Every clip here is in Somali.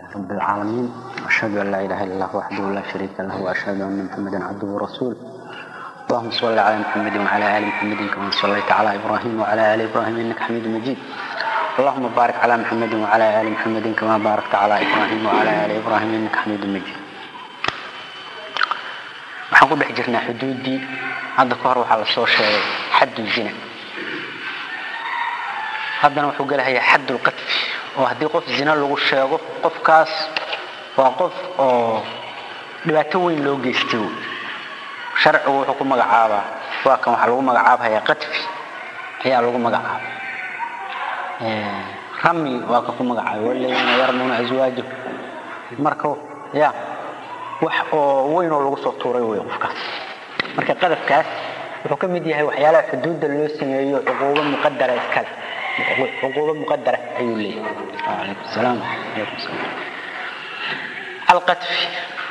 رب العالمين وأشهد أن لا إله إلا الله وحده لا شريك له وأشهد أن محمدا عبده ورسوله اللهم صل على محمد وعلى آل محمد كما صليت على إبراهيم وعلى آل إبراهيم إنك حميد مجيد اللهم بارك على محمد وعلى آل محمد كما باركت على إبراهيم وعلى آل إبراهيم إنك حميد مجيد waxaan ku dhex jirnaa xuduuddii hadda ka hor waxaa la soo sheegay xaddu zina haddana wuxuu gelahayaa xaddulqadfi oo haddii qof zina lagu sheego qofkaas waa qof oo dhibaato weyn loo geystay wey sharcigu wuxuu ku magacaabaa waa kan waxaa lagu magacaabahayaa qadfi ayaa lagu magacaaba rami waa ka ku magacaabay waladiina yarmuuna aswaajo marka ya wax oo weyn oo lagu soo tuuray wey qofkaas marka qadafkaas wuxuu ka mid yahay waxyaalaha xuduudda loo sameeyo cuquubo muqadara iskale cuquubo muqadara ayuu leeyahay alaykum salaam alaykum salaam alqadfi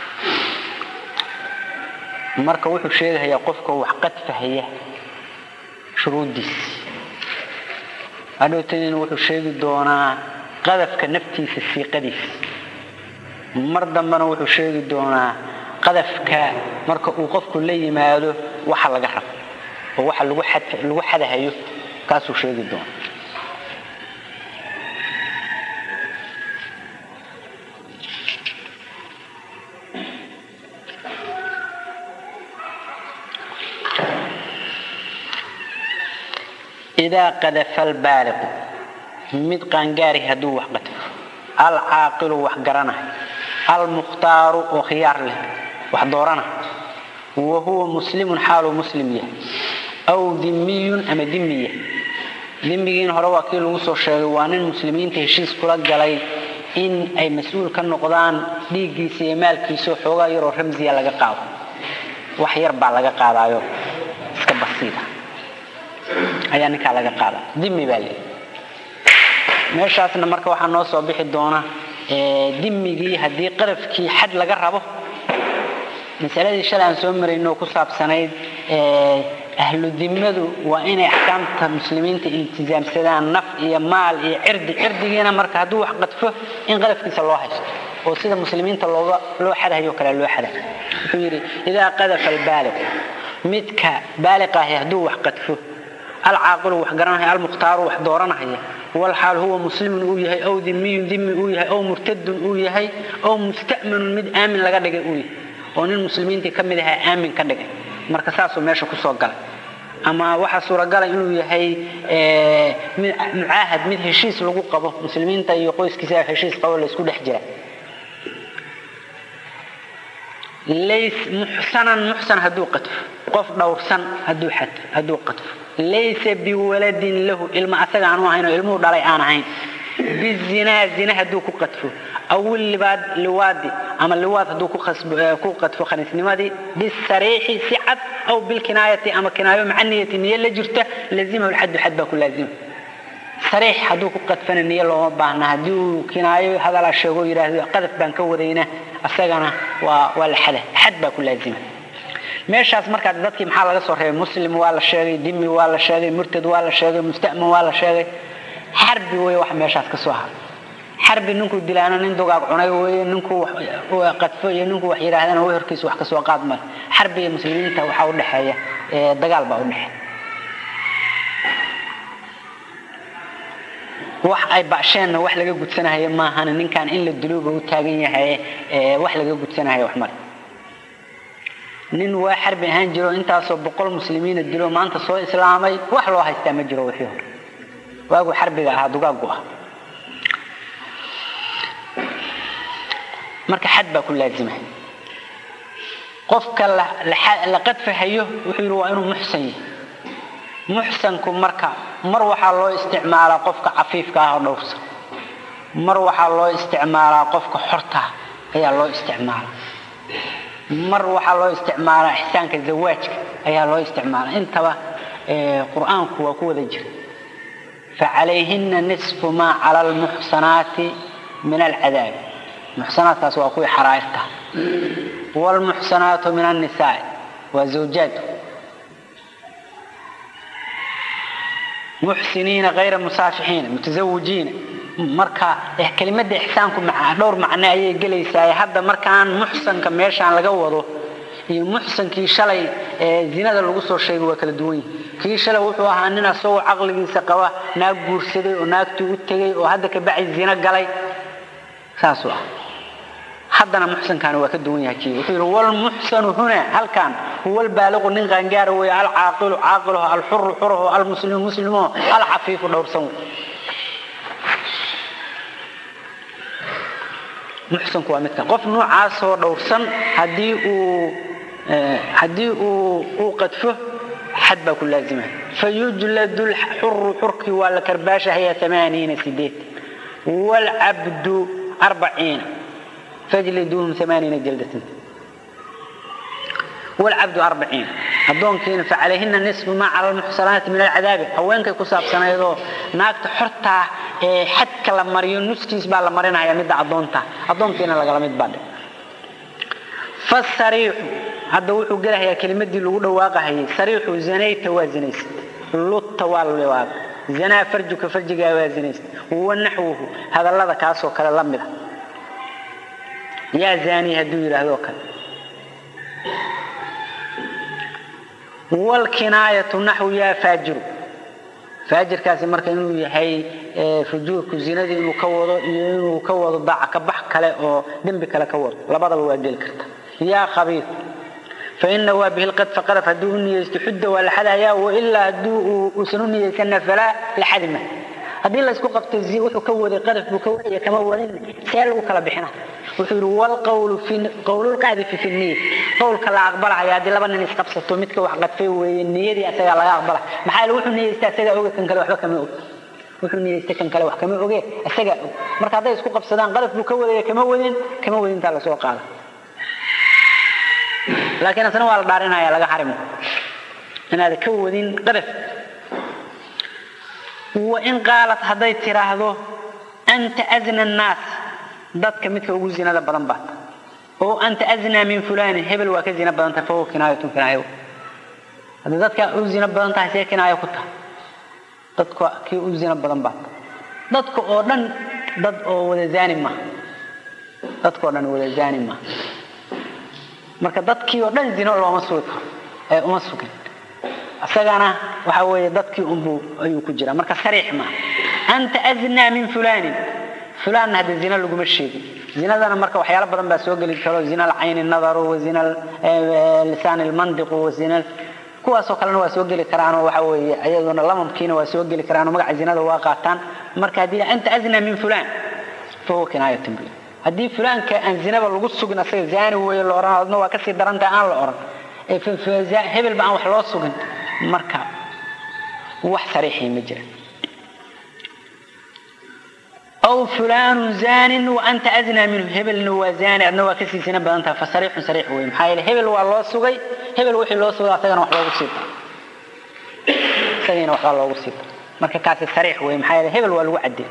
marka wuxuu sheegahayaa qofka wax qadfahaya shuruuddiisi hadhowtadina wuxuu sheegi doonaa qadafka naftiisa siiqadiisa mar dambena wuxuu sheegi doonaa qadafka marka uu qofku la yimaado waxa laga rabo oo waxa lagu lagu xadahayo kaasuu sheegi doonaa idaa qadafa albaaliqu mid qaangaari hadduu wax qadfo alcaaqilu wax garanayo almukhtaaru oo khiyaar leh wax doorana wa huwa muslimun xaaluu muslim yahay aw dimiyun ama dimiya dimigiin hore waa kii lagu soo sheegay waa nin muslimiinta heshiis kula galay in ay mas-uul ka noqdaan dhiiggiisa iyo maalkiisa oo xoogaa yaroo ramsiya laga qaado wax yar baa laga qaadaayo iska basiida ayaa ninkaa laga qaada dimi baa leeyahy meeshaasna marka waxaa noo soo bixi doona dimigii haddii qadafkii xad laga rabo masaladii shalay aan soo marayno ku saabsanayd ahlu dimadu waa inay axkaamta muslimiinta iltizaamsadaan naf iyo maal iyo cirdi cirdigiina marka hadduu wax qadfo in qadafkiisa loo haysto oo sida muslimiinta looga loo xadahayo kale loo xada wuxuu yidhi idaa qadafa albaaliqu midka baaliqahi hadduu wax qadfo alcaaqilu wax garanaya almukhtaaru wax dooranahaya walxaal huwa muslimun uu yahay aw dimiyun dimi uu yahay aw murtadun uu yahay aw musta'manun mid aamin laga dhigay uu yahay oo nin muslimiintii ka mid ahaa aamin ka dhigay marka saasuu meesha kusoo galay ama waxaa suuragala inuu yahay mucaahad mid heshiis lagu qabo muslimiinta iyo qoyskiisa heshiis qabo laysku dhex jira lays muxsanan muxsan hadduu qadfo qof dhowrsan hadduu xad hadduu qadfo laysa biwaladin lahu ilma asaga aanu ahayn oo ilmuhu dhalay aan ahayn bizinaa zina hadduu ku qadfo aw libaad liwaadi ama liwaad hadduu ku qadfo khaniisnimadii bisariixi si cad aw bilkinaayati ama kinaayo maca niyati niyo la jirta lazimahu lxaddu xad baa ku laazima sariix hadduu ku qadfana niyo looma baahna haddii uu kinaayo hadalaa sheego yidhaahdo qadaf baan ka wadayna asagana waa waa la xada xad baa ku laazima meeshaas markaa dadkii maxaa laga soo reebay muslim waa la sheegay dimi waa la sheegay murtad waa la sheegay musta'man waa la sheegay xarbi wey wax meeshaas ka soo haray xarbi ninkuu dilaana nin dugaag cunay weye ninkuu qadfo iyo ninkuu wax yidhaahdana way horkiisa wax kasoo qaad male xarbi iyo muslimiinta waxaa udhexeeya dagaal baa udhexeeya wax ay basheenna wax laga gudsanahayo maahan ninkan in la diluuba u taagan yahay wax laga gudsanahayo wax male nin waa xarbi ahaan jiro intaasoo boqol muslimiina dilo maanta soo islaamay wax loo haystaa ma jiro wixii hore waagu xarbiga ahaa dugaagu ah marka xad baa ku laazima qofka la qadfahayo wuxuu yidhi waa inuu muxsan yahay muxsanku marka mar waxaa loo isticmaalaa qofka cafiifka ah oo dhowrsan mar waxaa loo isticmaalaa qofka xorta ayaa loo isticmaalaa mar waxaa loo isticmaalaa ixsaanka zawaajka ayaa loo isticmaalaa intaba qur-aanku waa ku wada jira facalayhina nisfu maa cala almuxsanaati min alcadaabi muxsanaadkaas waa kuwii xaraa'irta waalmuxsanaatu min annisaai waa zawjaad muxsiniina hayra musaafixiina mutazawijiina marka kelimada ixsaanku dhowr macno ayay gelaysaa hadda markaan muxsanka meeshaan laga wado iyo muxsankii shalay zinada lagu soo sheegay waa kala duwan yihi kii shalay wuxuu ahaa nin asagoo caqligiisa qaba naag guursaday oo naagtii u tegay oo hadda ka bacay zino galay saasuu ah haddana muxsankaani waa ka duwan yahay kii wuxuu yidhi walmuxsanu huna halkan huwa albaaliqu nin qaangaara weeye alcaaqilu caaqiluhu alxuru xuruhu almuslimu muslimuhu alcafiifu dhowrsan wey muxsanku waa midkan qof noocaasoo dhowrsan haddii uu haddii uu uu qadfo xad baa ku laazima fayujladu lxuru xurkii waa la karbaashahaya amaaniina sideed waalcabdu arbaciina fajliduuhum amaaniina jaldatan waalcabdu arbaciina addoonkiina facalayhina nisfu maa cala almuxsanaati min alcadaabi haweenkay ku saabsanaydoo naagta xortaa ee xadka la mariyo nuskiis baa la marinaya midda addoonta addoonkiina lagala mid baadhe fasariixu hadda wuxuu gelahayaa kelimadii lagu dhawaaqahayay sariixu zanayta waa zinaysa lutta waa liwaaq zanaa farjuka farjigaa waa zinaysa wa naxwuhu hadallada kaasoo kale la mida yaa zaani hadduu yidhaahdoo kale wlkinaayatu naxwu yaa faajiru faajirkaasi marka inuu yahay fujuurku zinadii inuu ka wado iyo inuu ka wado daaca ka bax kale oo dembi kale ka wado labadaba waa geli karta yaa khabiir faina waa bihi lqadfa qadaf hadduu u niyeysto xudda waa la xadayaa wailaa hadduu uusan u niyeysana falaa la xadi ma haddii laysku qabto wuxuu ka waday qadaf buu ka wadaya kama wadin see lagu kala bixina wuxuu yidhi wlqawlu qawlulqaadifi fi niya qowlka la aqbalahaya haddii laba nin isqabsato midka wax qadfay weeye niyadii asagaa laga aqbala maxaa yeele wuxuu niyeysta asagaa oge kan kale waxba kama og wuxuu niyeystay kan kale wax kama oge asagaa og marka hadday isku qabsadaan qadaf buu ka wadaya kama wadin kama wadintaa lasoo qaada laakiin asna waa la dhaarinaya laga xarimo inaad ka wadin qadaf wain qaalat hadday tiraahdo anta azna annaas dadka midka ugu zinada badan baad oo anta aznaa min fulaanin hebel waa ka zina badan tahay fahuwa kinaayatun kinaayo haddii dadka u zina badan tahay see kinaayo ku tahay dadka kii u zina badan baad dadka oo dhan dad oo wada zaani maaha dadka oo dhan wada zaani maaha marka dadkii oo dhan zino looma sugi karo ee uma sugin isagana waxa weeye dadkii unbuu ayuu ku jiraa marka sariix maaha anta aznaa min fulaanin fulaanna hadda zina laguma sheegin zinadana marka waxyaalo badan baa soo geli karo zina alcayni nadaru wa zina lisaan almandiqu wa zina kuwaasoo kalena waa soo geli karaanoo waxa weeye ayaduna lamamkiina waa soo geli karaanoo magaca zinada waa qaataan marka haddii anta aznaa min fulaan fahuwa kinaayatun bi haddii fulaanka aan zinaba lagu sugin asaga zaani weeye la odhan adna waa kasii darantaha aan la odhan hebel ba aan wax loo sugin marka wax sariixii ma jira aw fulaanu zaanin wa anta aznaa minhu hebelna waa zaani adna waa kasii sina badan tahay fa sariixun sariix wey maxaa yeele hebel waa loo sugay hebel wixii loo sugay asagana wax loogu sii daro isagiina waxbaa loogu sii daro marka kaasi sariix wey maxaa yeele hebel waa lagu caddeey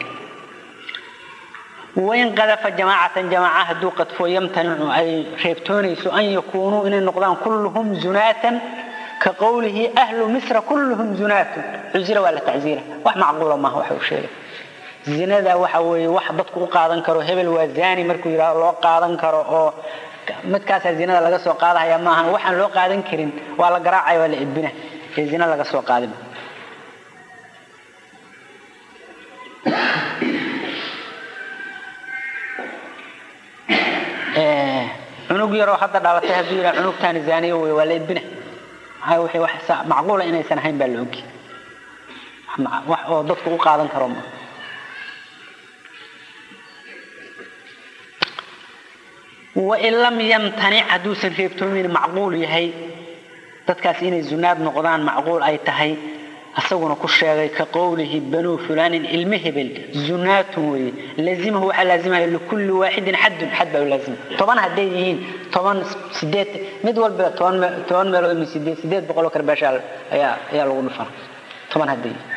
wain qadafa jamaacatan jamaaca hadduu qadfo yamtanicu ay reebtoonayso an yakuunuu inay noqdaan kulluhum zunaatan ka qowlihi ahlu misra kulluhum zunaatun cuzira waa la tacziira wax macquula maaha waxa uu sheegay zinada waxa weeye wax dadku u qaadan karo hebel waa zaani markuu yidhahdo loo qaadan karo oo midkaasaa zinada laga soo qaadahaya maahan waxaan loo qaadan karin waa la garaacaya waa la edbina ee zina laga soo qaadin cunug yaroo hadda dhalatay hadduu yidhaha cunugtaani zaaniyo wey waa la edbina maxaa wixii wax macquula inaysan ahayn baa la ogi wax oo dadku u qaadan karo ma wain lam yamtanic hadduusan reebtoomin macquul yahay dadkaas inay zunaad noqdaan macquul ay tahay asaguna ku sheegay ka qowlihi banuu fulaanin ilmo hebel zunaatun weye laazimahu waxaa laazimaya likulli waaxidin xadun xad baa u laazima toban hadday yihiin toban sideed mid walba toban toban meeloo imi sideed sideed boqoloo karbaasha ayaa ayaa lagu dhufana toban hadday yihiin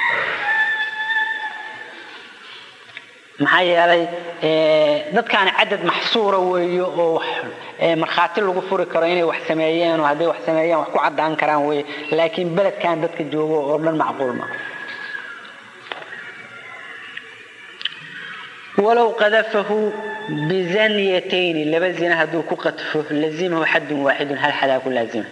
maxaa yeelay dadkaani cadad maxsuura weeyo oo markhaati lagu furi karo inay wax sameeyeen oo hadday wax sameeyeen wax ku caddaan karaan weye laakiin beledkan dadka joogo oo dhan macquul ma walow qadafahu bizanyatayni laba zina hadduu ku qadfo lazimahu xadun waaxidun hal xadaa ku laazima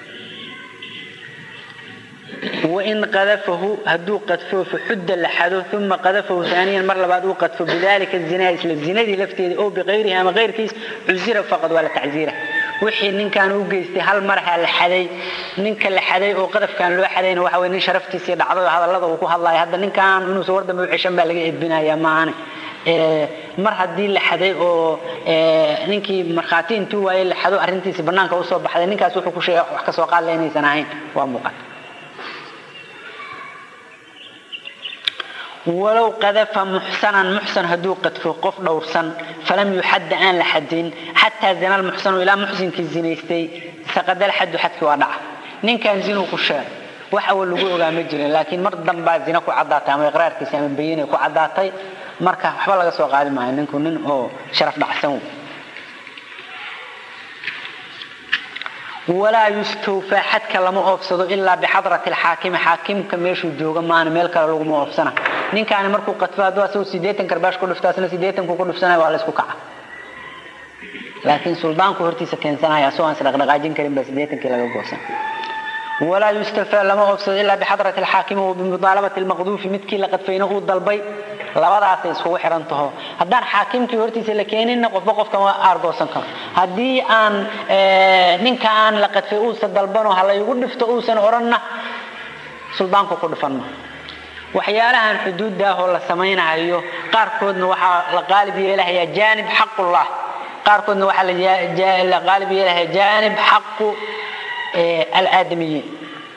wain qadafahu hadduu qadfo faxudda la xado uma qadafahu aaniyan mar labaad uu qadfo bidalika zinaa isla zinadii lafteeda oo biqayrihi ama qayrkiis cusira faqad waa la tacziira wixii ninkan u geystay hal marha la xaday ninka la xaday oo qadafkan loo xadayna waxa wey nin sharaftiisii dhacday oo hadallada uu ku hadlaya hadda ninkan inuusan war dambe u ceshan baa laga edbinaya maahane mar haddii la xaday oo ninkii markhaati intuu waayey la xado arrintiisi banaanka usoo baxday ninkaas wuxuu ku sheegay wax kasoo qaadla inaysan ahayn waa muuqata walow qadafa muxsanan muxsan hadduu qadfo qof dhowrsan falam yuxadda aan la xadin xataa zina lmuxsanu ilaa muxsinkii zinaystay saqadal xaddu xadkii waa dhaca ninkan zinuu ku sheegay wax awal lagu ogaa ma jirin laakiin mar dambaa zina ku caddaatay ama iqraarkiisa ama bayinay ku caddaatay marka waxba laga soo qaadi maayo ninku nin oo sharaf dhacsan wey walaa yustawfaa xadka lama oofsado ilaa bixadrati alxaakimi xaakimka meeshuu jooga maana meel kale laguma oofsana ninkaani markuu qadfo hadduu asagoo sideetan karbaash ku dhifto asna sideetanku ku dhifsanaya waa la isku kaca laakiin suldaanku hortiisa keensanaya asagoo aan isdhaqdhaqaajin karin baa sideetankii laga goosan walaa yustafaa lama oofsado ilaa bixadrati alxaakimi wa bimudaalabati almaqduufi midkii la qadfayna uu dalbay labadaasay iskugu xihan taho haddaan xaakimkii hortiisa la keeninna qofba qofkan waa aargoosan karo haddii aan ninka aan la qadfay uusan dalbano ha laygu dhifto uusan odhanna suldaanku ku dhifan ma waxyaalahan xuduuddaahoo la samaynayo qaarkoodna waxaa la qaalib yeelahayaa jaanib xaqullah qaarkoodna waxaa la qaalib yeelahayaa jaanib xaqu alaadamiyiin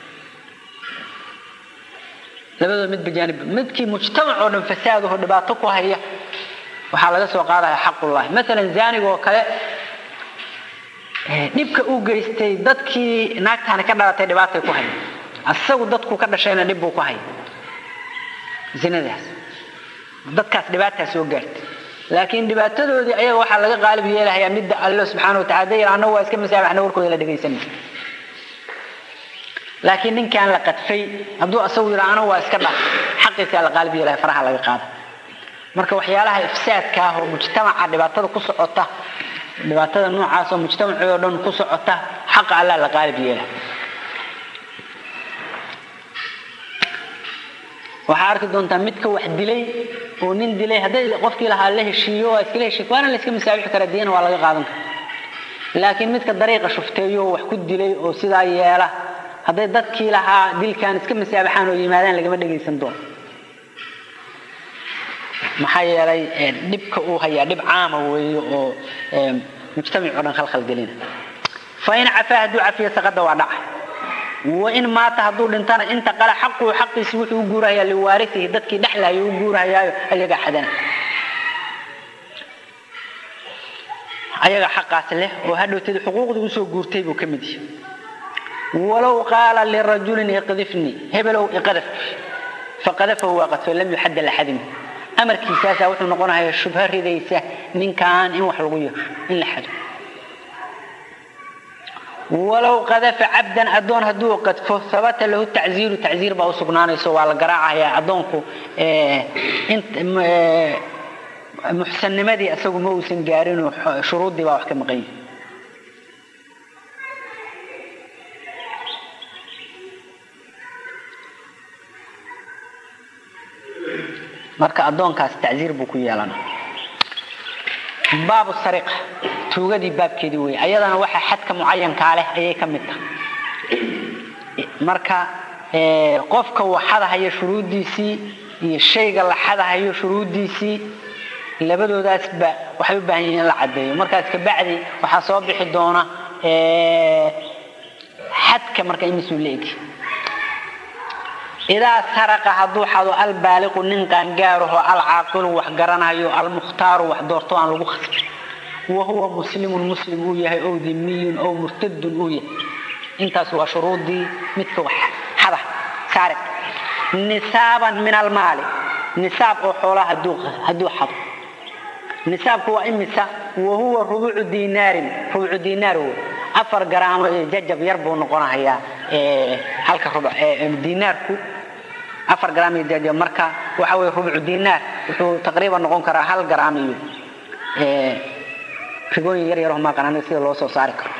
labadooda midba jaanib midkii mujtamac oo dhan fasaadaho dhibaato ku haya waxaa laga soo qaadaya xaqullahi maalan zaaniga oo kale dhibka uu geystay dadkii naagtaani ka dhalatay dhibaatay ku haya asagu dadku ka dhashayna dhib buu ku haya zinadaas dadkaas dhibaataa soo gaartay laakiin dhibaatadoodii ayaga waxaa laga qaalib yeelahayaa midda allo subxaana watacala dayr annagu waa iska masaabaxna warkooda la dhegaysanay laakiin ninkaan la qadfay hadduu asagu yidha anagu waa iska dhaf xaqiisaa la qaalib yeelahay faraha laga qaada marka waxyaalaha ifsaadka ah oo mujtamaca dhibaatada ku socota dhibaatada noocaas oo mujtamacii oo dhan ku socota xaqa allah la qaalib yeela waxaa arki doontaa midka wax dilay oo nin dilay hadday qofkii lahaa la heshiiyo waa iskala heshiiy waana la iska masaabixi karaa diyana waa laga qaadan kara laakiin midka dariiqa shufteeyo oo wax ku dilay oo sidaa yeela hadday dadkii lahaa dilkan iska masaabaxaan oo yimaadaan lagama dhegaysan doono maxaa yeelay dhibka uu hayaa dhib caama weeye oo mujtamac oo dhan khalkhal gelina fa in cafaa hadduu cafiyo saqada waa dhaca wain maata hadduu dhintana inta qala xaquhu xaqiisi wuxuu u guurahayaa liwaarisihi dadkii dhexlayo u guurahayaayo ayaga xadana ayaga xaqaas leh oo hadhowteed xuquuqdii usoo guurtay buu ka mid yahay walow qaala lirajulin iqdifnii hebelow iqadaf faqadafahu waa qadfo lam yuxadda laxadin amarkiisaasaa wuxuu noqonayaa shubho ridaysa ninkan in wax lagu yeesho in la xado walow qadafa cabdan adoon hadduu qadfo habata lahu tacziiru tacziir baa u sugnaanayso waa la garaacayaa addoonku muxsannimadii isagu ma uusan gaarinoo shuruuddii baa wax ka maqan yihi marka addoonkaas tacziir buu ku yeelana baabu sariqa tuugadii baabkeedii wey ayadana waxa xadka mucayankaa leh ayay ka mid tahay marka qofka uu xadahayo shuruuddiisii iyo shayga la xadahayo shuruuddiisii labadoodaasba waxay u baahan yihiin in la caddeeyo markaas kabacdi waxaa soo bixi doona xadka marka imisuu la egi idaa saraqa hadduu xado albaaliqu nin qaangaaraho alcaaqilu wax garanayo almukhtaaru wax doorto aan lagu khasbin wahuwa muslimun muslim uu yahay ow dimiyun ow murtadun uu yahay intaas waa shuruudii midka wax xada saariq nisaaban min almaali nisaab oo xoolaha hadduu xado nisaabku waa imisa wahuwa rubucu dinaarin rubucu dinaar wey afar garaamo iyo jajab yar buu noqonahayaa halka rubuc dinaarku afar garaam iyo jajab marka waxa weye rubucu dinaar wuxuu taqriiban noqon karaa hal garaam iyo rigooyin yar yar maa qanaan sida loo soo saari karo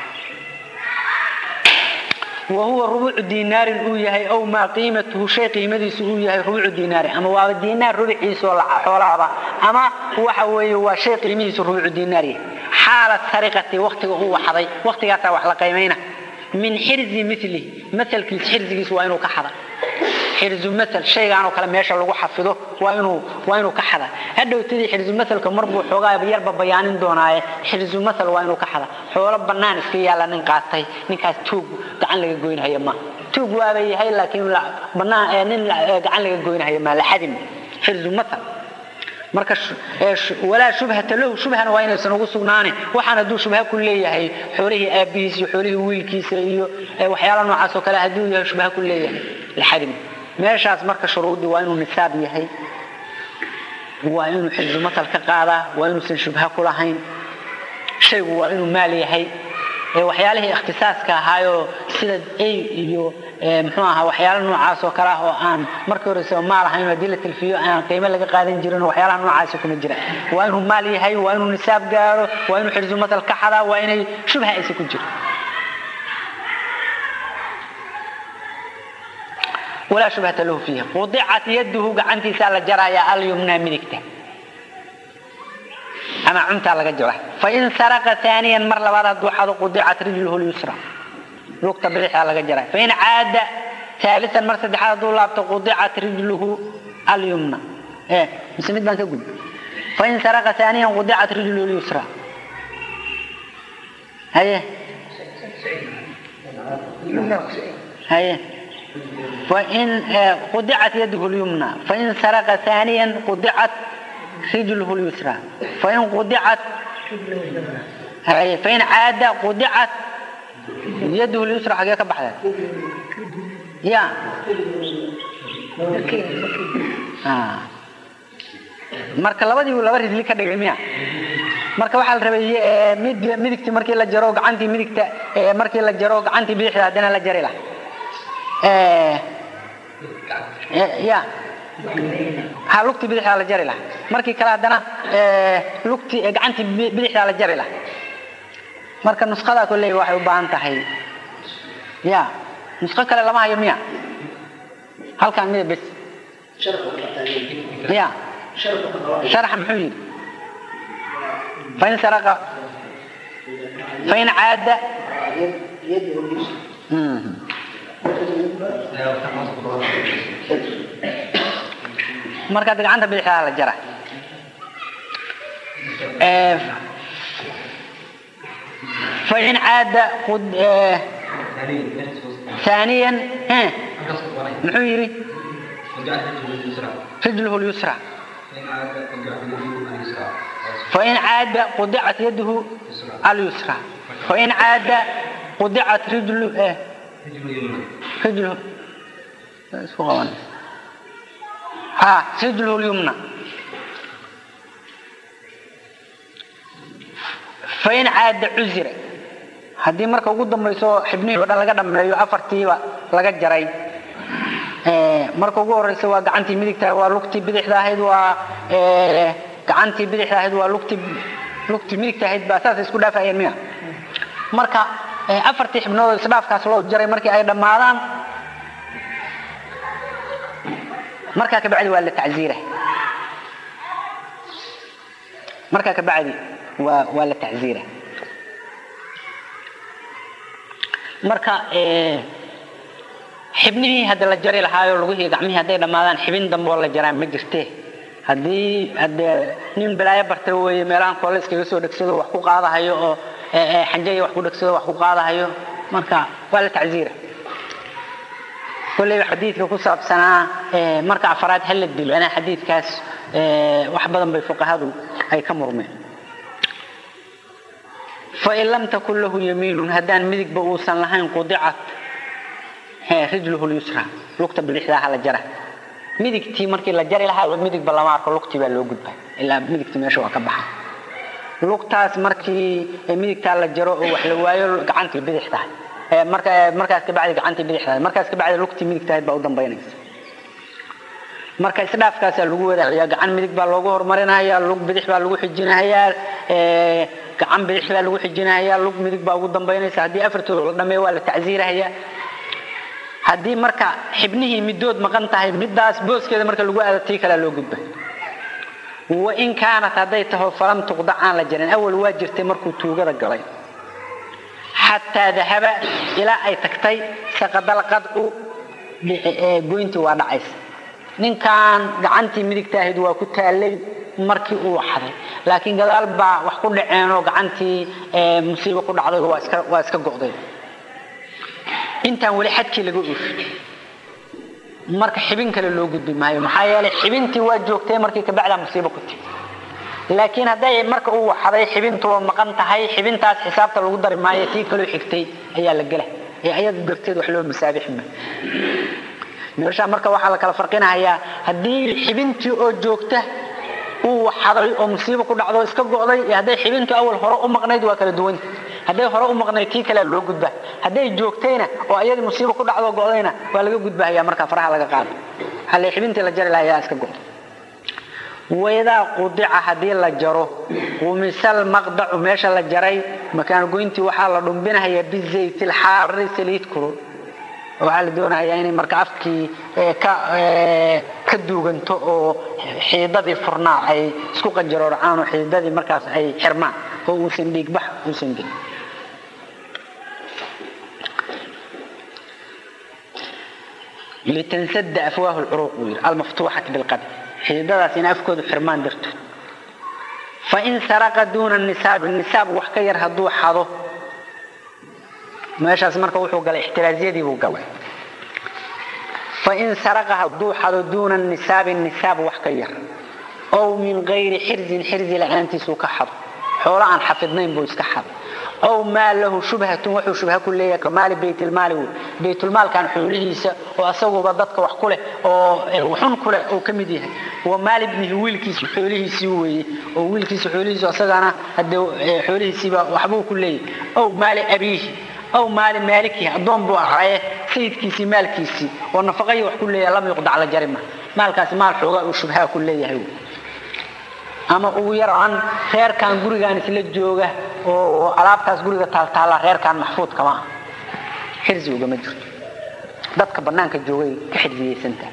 wa huwa rubucu dinaarin uu yahay aw maa qiimatuhu shay qiimadiisu uu yahay rubucu dinaarin ama waaba dinaar rubiciisoo xoolahaba ama waxa weeye waa shay qiimihiisu rubucu dinaar yahay xaala sariqati waktiga uu waxday waktigaasaa wax la qiimayna min xirzi milihi masalkiis xirzigiis waa inuu ka xada xirzu masal shaygaanoo kale meesha lagu xafido waa inuu waa inuu ka xada hadhowtadii xirzu masalka marbuu xoogaa yarba bayaanin doonaaye xirzu masal waa inuu ka xada xoolo bannaan iska yaalla nin qaatay ninkaas tuug gacan laga goynhaya ma tuug waaba yahay laakiin bannaan nin gacan laga goynhaya ma la xadim xirzu masal marka walaa shubhata lahu shubhana waa inaysan ugu sugnaanin waxaan hadduu shubha ku leeyahay xoolihii aabihiis iyo xoolihii wiilkiisa iyo waxyaala noocaas oo kale hadduu yahay shubha ku leeyahay laxadim meeshaas marka shuruudii waa inuu nisaab yahay waa inuu xifdu masal ka qaadaa waa inuusan shubha ku lahayn shaygu waa inuu maal yahay waxyaalihii ikhtisaaska ahaayoo sida ay iyo muxuu ahaa waxyaala noocaas oo kale ah oo aan markii horese maal ahayn haddii la tilfiyo aan qiimo laga qaadan jirin waxyaalaha noocaasi kuma jira waa inuu maal yahay waa inuu nisaab gaaro waa inuu xifdu masal ka xadaa waa inay shubha aysa ku jiro walaa shubhata lahu fiiha qudicat yaduhu gacantiisaa la jarayaa alyumnaa midigta ama cuntaa laga jara fain saraqa aaniyan mar labaad hadduu xado qudicat rijluhu lyusra lugta bidixdaa laga jara fain caada aalian mar saddexaad hadduu laabto qudicat rijluhu alyumna mise mid baan ka gudbi fain saraqa aaniyan qudicat rijluhu lyusra haye haye فإن قدعت يده اليمنى فإن سرق ثانيا قدعت رجله اليسرى فإن قدعت فإن عاد قدعت يده اليسرى حقيقة بحثا يا آه. marka labadii laba ridli ka dhigay miya marka waxaa la rabay mid midigti markii la jaro gacantii midigta markii la jaro gacantii bidixda haddana la jari laha ya ha lugtii bidixdaa la jari laha markii kale haddana lugtii gacantii bidixdaa la jari laha marka nuskhada kolley waxay u baahan tahay ya nusqo kale lama hayo miya halkaan mida bes ya sharaxa muxuu yidhi fain saraqa fain caada marka gacanta bidixdaa la jara fain caada ثانيا muxuu yidhi rijluhu lyusra fain caada qudicat yaduhu alyusra fain caada qudicat rijlu rijluhu isku qabanaysa ha rijluhu lyumna fain caada cuzira haddii marka ugu dambayso xibnihii o dhan laga dhameeyo afartiiba laga jaray marka ugu horeysa waa gacantii midigta waa lugtii bidixda ahayd waa gacantii bidixda ahayd waa lugtii lugtii midigta ahayd baa saas isku dhaafayeen miya marka afartii xibnood isdhaafkaas loo jaray markii ay dhammaadaan markaa kabacdi waa la tacziira markaa kabacdi waa waa la tacziira marka xibnihii hadda la jari lahaayo lugihii gacmihii hadday dhammaadaan xibin dambe oo la jaraan ma jirte haddii hadee nin balaayo bartay weeye meelahan koole iskaga soo dhegsado wax ku qaadahayo oo xanjaya wax ku dhegsado wax ku qaadahayo marka waa la tacziira kolleyba xadiidka ku saabsanaa marka afraad ha la dilo anaa xadiidkaas wax badan bay fuqahadu ay ka murmeen fain lam takun lahu yamiinun haddaan midigba uusan lahayn qudicat rijluhu lyusra lugta bidixdaa hala jara midigtii markii la jari lahaa midigba lama arko lugtii baa loo gudba ilaa midigtii meesha waa ka baxa lugtaas markii midigtaa la jaro oo wax la waayo gacantii bidixdahay markaas kabacdi gacantii bidixdahay markaas kabacdi lugtii midigtahayd baa u dambaynaysa marka isdhaafkaasaa lagu wadaciyaa gacan midig baa loogu horumarinayaa lug bidix baa lagu xijinahayaa gacan bidix baa lagu xijinahayaa lug midig baa ugu dambaynaysa haddii afartooda la dhameeyo waa la tacsiirahayaa haddii marka xibnihii midood maqan tahay midaas booskeeda marka lagu aado tii kalea loo gudba wain kaanat hadday taho falam tuqdac aan la jarin awal waa jirtay markuu tuugada galay xataa dahaba ilaa ay tagtay saqadal qadcu goyntii waa dhacaysa ninkan gacantii midigta ahayd waa ku taallay markii uu waxday laakiin gadaal baa wax ku dhaceenoo gacantii musiibo ku dhacday waa iska go'day intaan weli xadkii laga oofin marka xibin kale loo gudbi maayo maxaa yeelay xibintii waa joogtay markii kabacdaa musiibo ku timi laakiin hadday marka uu waxday xibintuba maqan tahay xibintaas xisaabta lagu dari maayo tii kaloo xigtay ayaa la gela ee ayada darteed wax loo masaabixi maayo meesha marka waxaa la kala farqinahayaa haddii xibintii oo joogta uu waxaday oo musiibo ku dhacdo iska go'day iyo hadday xibintu awal hore u maqnayd waa kala duwanta hadday hore u maqnayd tii kalea loo gudbaa hadday joogtayna oo ayadii musiibo ku dhacdo go'dayna waa laga gudbahaya marka faraha laga qaado halle xibintii la jari lahaa ayaa iska go'day waidaa qudica haddii la jaro qumisal maqdacu meesha la jaray makaan goyntii waxaa la dhumbinahayaa bizayt lxaari saliid kulul waxaa la doonayaa inay marka afkii ka duuganto oo xiidadii furnaa ay isku qanjaroorcaan oo xiidadii markaas ay xirmaan oo uusan dhiigbax uusan gelin litansada afwaahu lcuruuq buu yidhi almaftuuxati bilqadr xiidadaas in afkoodu xirmaan dartood fain saraqa duuna nisaab nisaab wax ka yar hadduu xado meeshaas marka wuxuu galay ixtiraaziyadii buu galay fain saraqa hadduu xado duuna nisaabi nisaab wax ka yar ow min gayri xirzin xirzi la-aantiisuu ka xado xoolo aan xafidnayn buu iska xado ow maa lahu shubhatun wuxuu shubha ku leeyahay kamaali baytilmaali wey baytulmaalkan xoolihiisa oo asaguba dadka wax ku leh oo xun ku leh uu ka mid yahay wa maali ibnihi wiilkiisa xoolihiisii weeye oo wiilkiisa xoolihiisu asagana hadee xoolihiisiiba waxbuu ku leeyahay ow maali abiihi aw maali maalikihi addoon buu ahaaye sayidkiisii maalkiisii oo nafaqayi wax ku leeyahay lam yuqdac la jari ma maalkaasi maal xoogaa uu shubhaa ku leeyahay ama ugu yaraan reerkan gurigaan isla jooga oo alaabtaas guriga taaltaala reerkan maxfuud kama ah xirsi ugama jirto dadka banaanka joogay ka xirsiyeysanta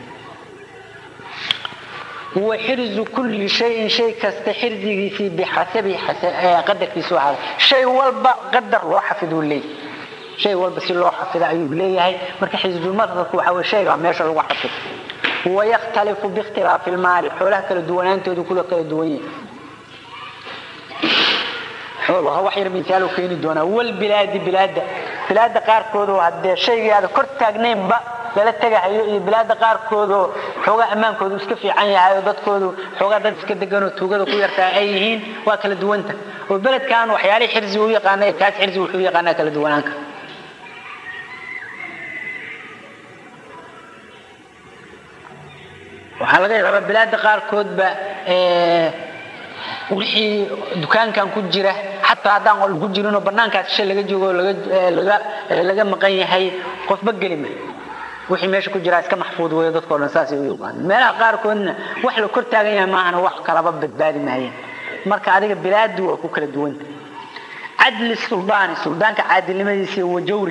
wa xirzu kulli shayin shay kasta xirsigiisii bixasabi qadarkiisu ahaada shay walba qadar loo xafiduu leeyahay shay walba si loo xafida ayuu leeyahay marka xisbulmadhabku waxa weye shayga meesha lagu xafido wayakhtalifu biikhtilaafi lmaali xoolaha kala duwanaantoodu kula kala duwan yahay xoolaha wax yar misaalu keeni doonaa walbilaadi bilaada bilaada qaarkood oo haddee shaygii aada kor taagnaynba lala tegahayo iyo bilaada qaarkood oo xoogaa ammaankoodu iska fiican yahay oo dadkoodu xoogaa dad iska deganoo tuugada ku yartaa ay yihiin waa kala duwanta oo beledkan waxyaalihii xirsi u yaqaana kaas xirsi wuxuu yaqaanaa kala duwanaanka waxaa laga yaabaa bilaada qaarkoodba wixii dukaankan ku jira xataa haddaan qol ku jirinoo banaankaas shay laga joogo laga maqan yahay qofba gelima wixii meesha ku jiraa iska maxfuud weyo dadkao dhan saasay u yaqaan meelaha qaarkoodna wax la kor taagan yahay maahana wax kalaba badbaadi maayeen marka adiga bilaadu waa ku kala duwanta cadli suldaani suldaanka caadilnimadiisa iyo wajawri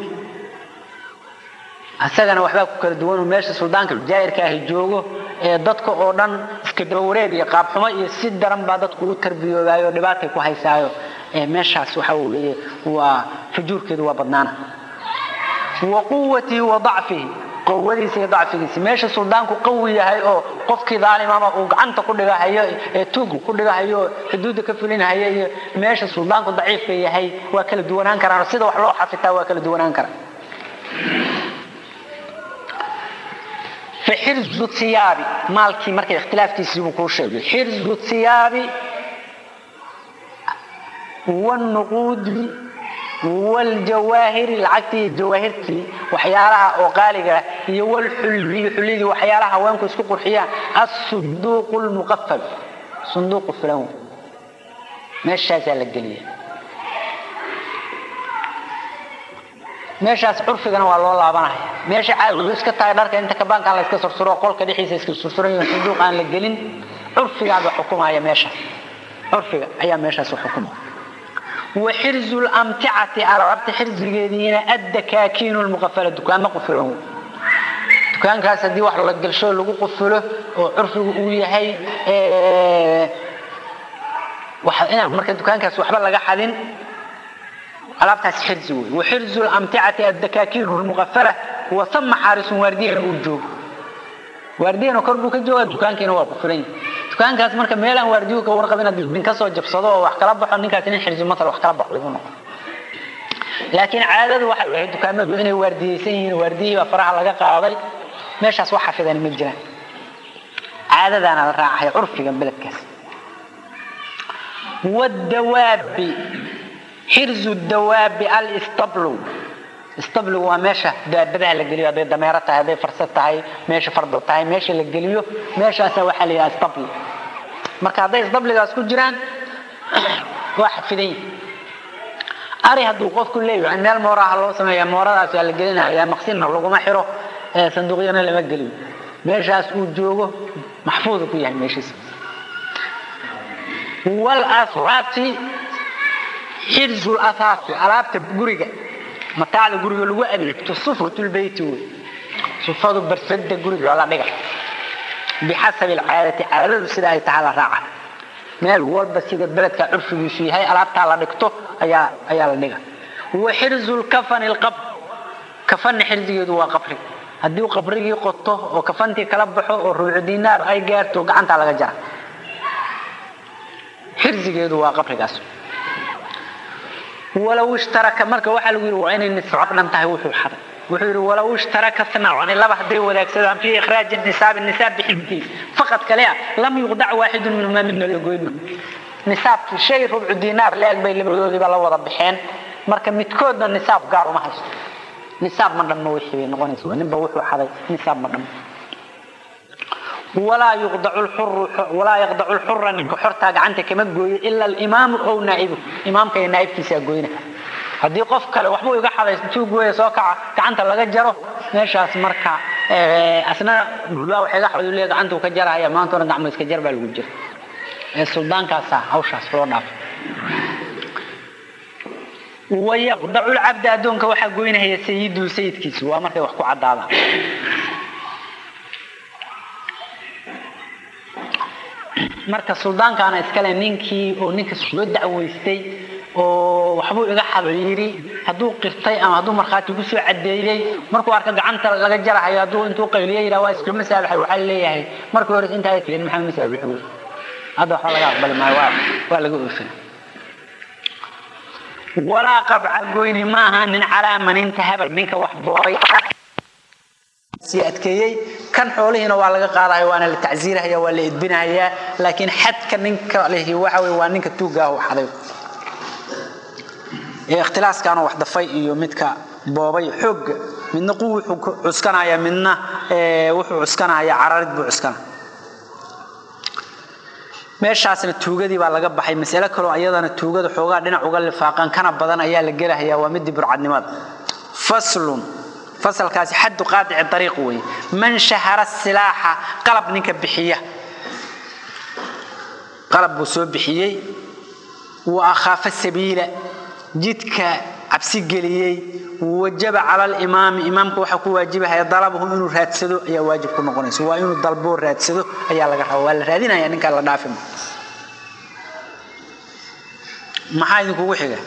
isagana waxbaa ku kala duwan meesha suldaanka jaa'irka ahi joogo ee dadka oo dhan iska dabawareeg iyo qaabxumo iyo si daran baa dadku u tarbiyoobayo dhibaatay ku haysaayo meeshaas waxa weye waa fujuurkeedu waa badnaana wa quwatihi wa dacfihi qowadiisa iyo dacfigiisa meesha suldaanku qawi yahay oo qofkii daalimama uu gacanta ku dhigahayo ee tuugu ku dhigahayo xuduudda ka fulinahayo iyo meesha suldaanku daciifka yahay waa kala duwanaan karaan sida wax loo xafitaa waa kala duwanaan karaan فحرز الثياب مالكي مركي اختلاف تيسيبو كل شيء حرز الثياب والنقود والجواهر العكتي جواهرتي وحيالها وقالقة هي والحلي حلي وحيالها وينكو اسكو قرحيا الصندوق المقفل صندوق الفلون ما الشاسع للقلية meeshaas curfigana waa loo laabanaya meesha caadi iska tahay dharka inta kabaanka la iska sursuro qolka dhexdiisa iska sursuran yahay sanduuq aan la gelin curfigaaba xukumaya meeshaas curfiga ayaa meeshaas u xukuma وحرز الأمتعة أرعبت حرز الجدينة الدكاكين المقفلة دكان ما قفلوه دكان كاس دي واحد لقى الشو اللي قفله وعرفه وياهي واحد أنا مركز دكان كاس وحبل لقى حدين alaabtaas xirsi wey waxirzu lamticati addakaakiir lmuqafala wa sama xaarisun waardiyan uu joogo waardiyan kor buu ka jooga dukaankiina waa ku filan yahay dukaankaas marka meelaan waardiyu ka warqabin haddii nin kasoo jabsado oo wax kala baxo ninkaas nin xirsi masal wax kala baxo lagu noqon laakiin caadadu waxay ahayd dukaamadu inay waardiyeysan yihiin waardiyihii baa faraha laga qaaday meeshaas wax xafidan ma jiraan caadadaana la raacaya curfiga beledkaas wadawaabi xirzu dawaabi alistablu istablu waa meesha daabadaha la geliyo hadday dameero tahay hadday farsa tahay meesha fardo tahay meesha la geliyo meeshaasa waxaa la yidhaha istabli marka hadday isdabligaas ku jiraan waa xafidan yihin ari hadduu qofku leeyahay meel mooraha loo sameeya mooradaas waa la gelinaya maqsinna laguma xiro sanduuqyana lama geliyo meeshaas uu joogo maxfuudu ku yahay meeshiisa walasraati xirzu lasaasi alaabta guriga mataacda guriga lagu adeegto sufratulbeyti wey sufadu barsada guriga la dhiga bixasabi alcaadati caadadu sida ay tahay la raaca meel walba sida beledka curfigiisu yahay alaabtaa la dhigto ayaa ayaa la dhiga wa xirzu lkafani lqabr kafanna xirzigeedu waa qabri haddii qabrigii qoto oo kafantii kala baxo oo ruucu dinaar ay gaarto gacantaa laga jara xirzigeedu waa qabrigaas walow ishtaraka marka waxaa lagu yidhi waa inay niscab dhan tahay wuxuu xaday wuxuu yidhi walow ishtaraka snacani laba hadday wadaagsadaan fii ikhraaji nisaabi nisaab bixintiisa faqad kale ah lam yuqdac waaxidun minhumaa midna la goyno nisaabkii shay rubcu dinaar la-eg bay labadoodiiba la wada baxeen marka midkoodna nisaab gaar uma haysto nisaab ma dhammo wixii bay noqonaysa ninba wuxuu xaday nisaab ma dhammo walaa yuqdacu lxuru walaa yaqdacu lxura ninka xortaa gacanta kama gooyo ila alimaamu ow naa'ibu imaamka iyo naa'ibkiisaa goyna haddii qof kale waxbuu iga xaday intuu gooya soo kaca gacanta laga jaro meeshaas marka asna bulbaa wax iga xaday leeya gacantuu ka jarahaya maanta hore gacmo iska jar baa lagu jira ee suldaankaasa hawshaas loo dhaafay wayaqdacu lcabda addoonka waxaa goynahaya sayiduhu sayidkiisu waa markay wax ku caddaadaan marka suldaankaana iskale ninkii oo ninka soo dacweystay oo waxbuu iga xado yidhi hadduu qirtay ama hadduu markhaati ku soo cadeeyey markuu arka gacanta laga jarahayo hadduu intuu qayliyo yidhaha waa iska masaabaxay waxaa leeyahay markii hore intaa kelin maxamed masaabax wey hadda waxba laga aqbali maayo waa waa laga oofin walaa qabca goyni maaha nin calaa maninta habal ninka wax booray sii adkeeyey kan xoolihiina waa laga qaadaya waana la tacsiirahaya waa la edbinahayaa laakiin xadka ninka lehi waxa wey waa ninka tuugaah u xaday ee ikhtilaaskaana wax dafay iyo midka boobay xoogga midna quw wuxuu cuskanaya midna wuxuu cuskanaya cararid buu cuskanaya meeshaasna tuugadii baa laga baxay masale kaloo ayadana tuugada xoogaa dhinac uga lifaaqan kana badan ayaa la gelahayaa waa midii burcadnimada faslun fasalkaasi xaddu qaadici ariiq weeye man shahara silaaxa qalab ninka bixiya qalab buu soo bixiyey wa akhaafa sabiila jidka cabsi geliyey wajaba cala alimaami imaamka waxaa ku waajibahaya dalabahu inuu raadsado ayaa waajib ku noqonaysa waa inuu dalboo raadsado ayaa laga raba waa la raadinaya ninkaa la dhaafima maxaa idinkugu xiga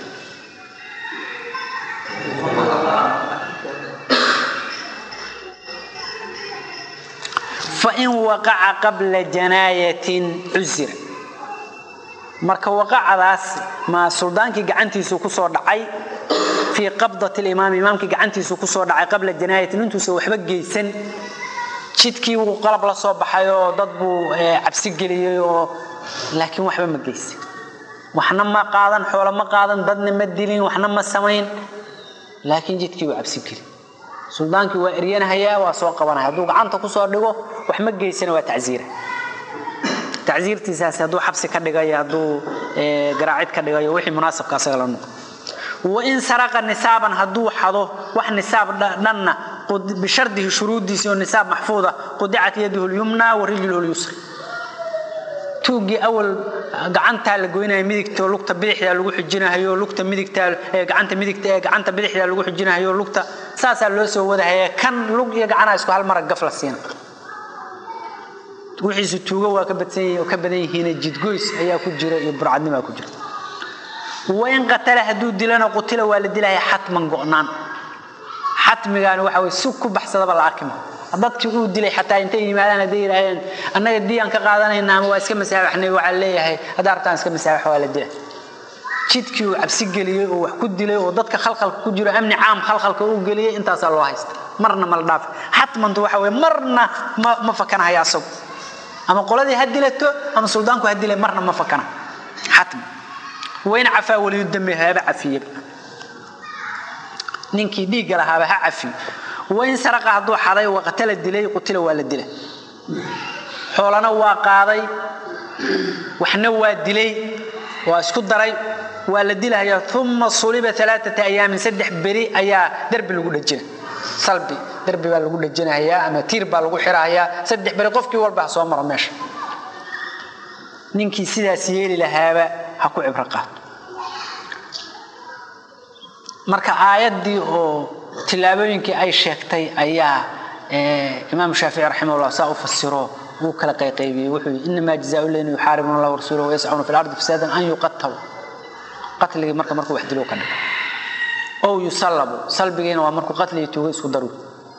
fain waqaca qabla janaayatin cusira marka waqacadaas ma suldaankii gacantiisu kusoo dhacay fii qabdati limaam imaamkii gacantiisu kusoo dhacay qabla janaayatin intuusan waxba geysan jidkii wuu qalab la soo baxay oo dad buu cabsi geliyey oo laakiin waxba ma geysan waxna ma qaadan xoolo ma qaadan dadna ma dilin waxna ma samayn laakiin jidkii waa cabsi geli suldaankii waa eryanahayaa waa soo qabanaya hadduu gacanta kusoo dhigo wax ma geysana waa tacsiira tacsiirtiisaasi hadduu xabsi ka dhigayo hadduu garaacid ka dhigayo wixii munaasabka asaga la noqo wain saraqa nisaaban hadduu xado wax nisaab dhanna bishardihi shuruuddiisi oo nisaab maxfuuda qudicat yaduhu lyumna wa rijluhu lyusra tuugii awal gacantaa la goynaya midigto lugta bidixdaa lagu xijinahayo lugta midigtaa gacanta midigta ee gacanta bidixdaa lagu xijinahayo lugta saasaa loo soo wadahaya kan lug iyo gacanaa isku hal mara gaf la siina wixiisu tuugo waa ka badsan ka badan yihiin jidgoys ayaa ku jira iyo burcadnimaa ku jira wain qatala hadduu dilana qutila waa la dilaya xatman go'naan xatmigaani waxa way si ku baxsadaba la arki maa dadkii uu dilay xataa intay yimaadaan hadday yidhaahdeen annaga diyaan ka qaadanayna ama waa iska masaabaxnay waxaa leeyahay haddaa rabtaan iska masaabax waa la dila jidkii uu cabsi geliyey oo wax ku dilay oo dadka khalkhalka ku jiro amni caam khalkhalka uu geliyey intaasaa loo haysta marna ma la dhaafi xatmantu waxa weye marna ma ma fakanahaya asagu ama qoladii ha dilato ama suldaanku ha dilay marna ma fakana xatman wain cafaa waliyu dambe haba cafiyeba ninkii dhiigga lahaaba ha cafiyo wain saraqa hadduu xaday waqtala dilay qutila waa la dila xoolana waa qaaday waxna waa dilay waa isku daray waa la dilahaya uma suliba alaaata ayaamin saddex beri ayaa derbi lagu dhajina salbi derbi baa lagu dhajinahayaa ama tiir baa lagu xirahayaa saddex beri qofkii walba ha soo maro meesha ninkii sidaas yeeli lahaaba ha ku cibro qaato marka aayaddii oo tilaabooyinkii ay sheegtay ayaa imaam shaafici raximahullah saa u fasiro wuu kala qayqaybiyey wuxuu yii inamaa jazaau leyna yuxaaribuna allah warasuulahu wayascuuna fi lardi fasaadan an yuqatalu qatligii marka markuu wax dilo ka dhigo ow yusallabu salbigiina waa markuu qatligii tuuga isku daru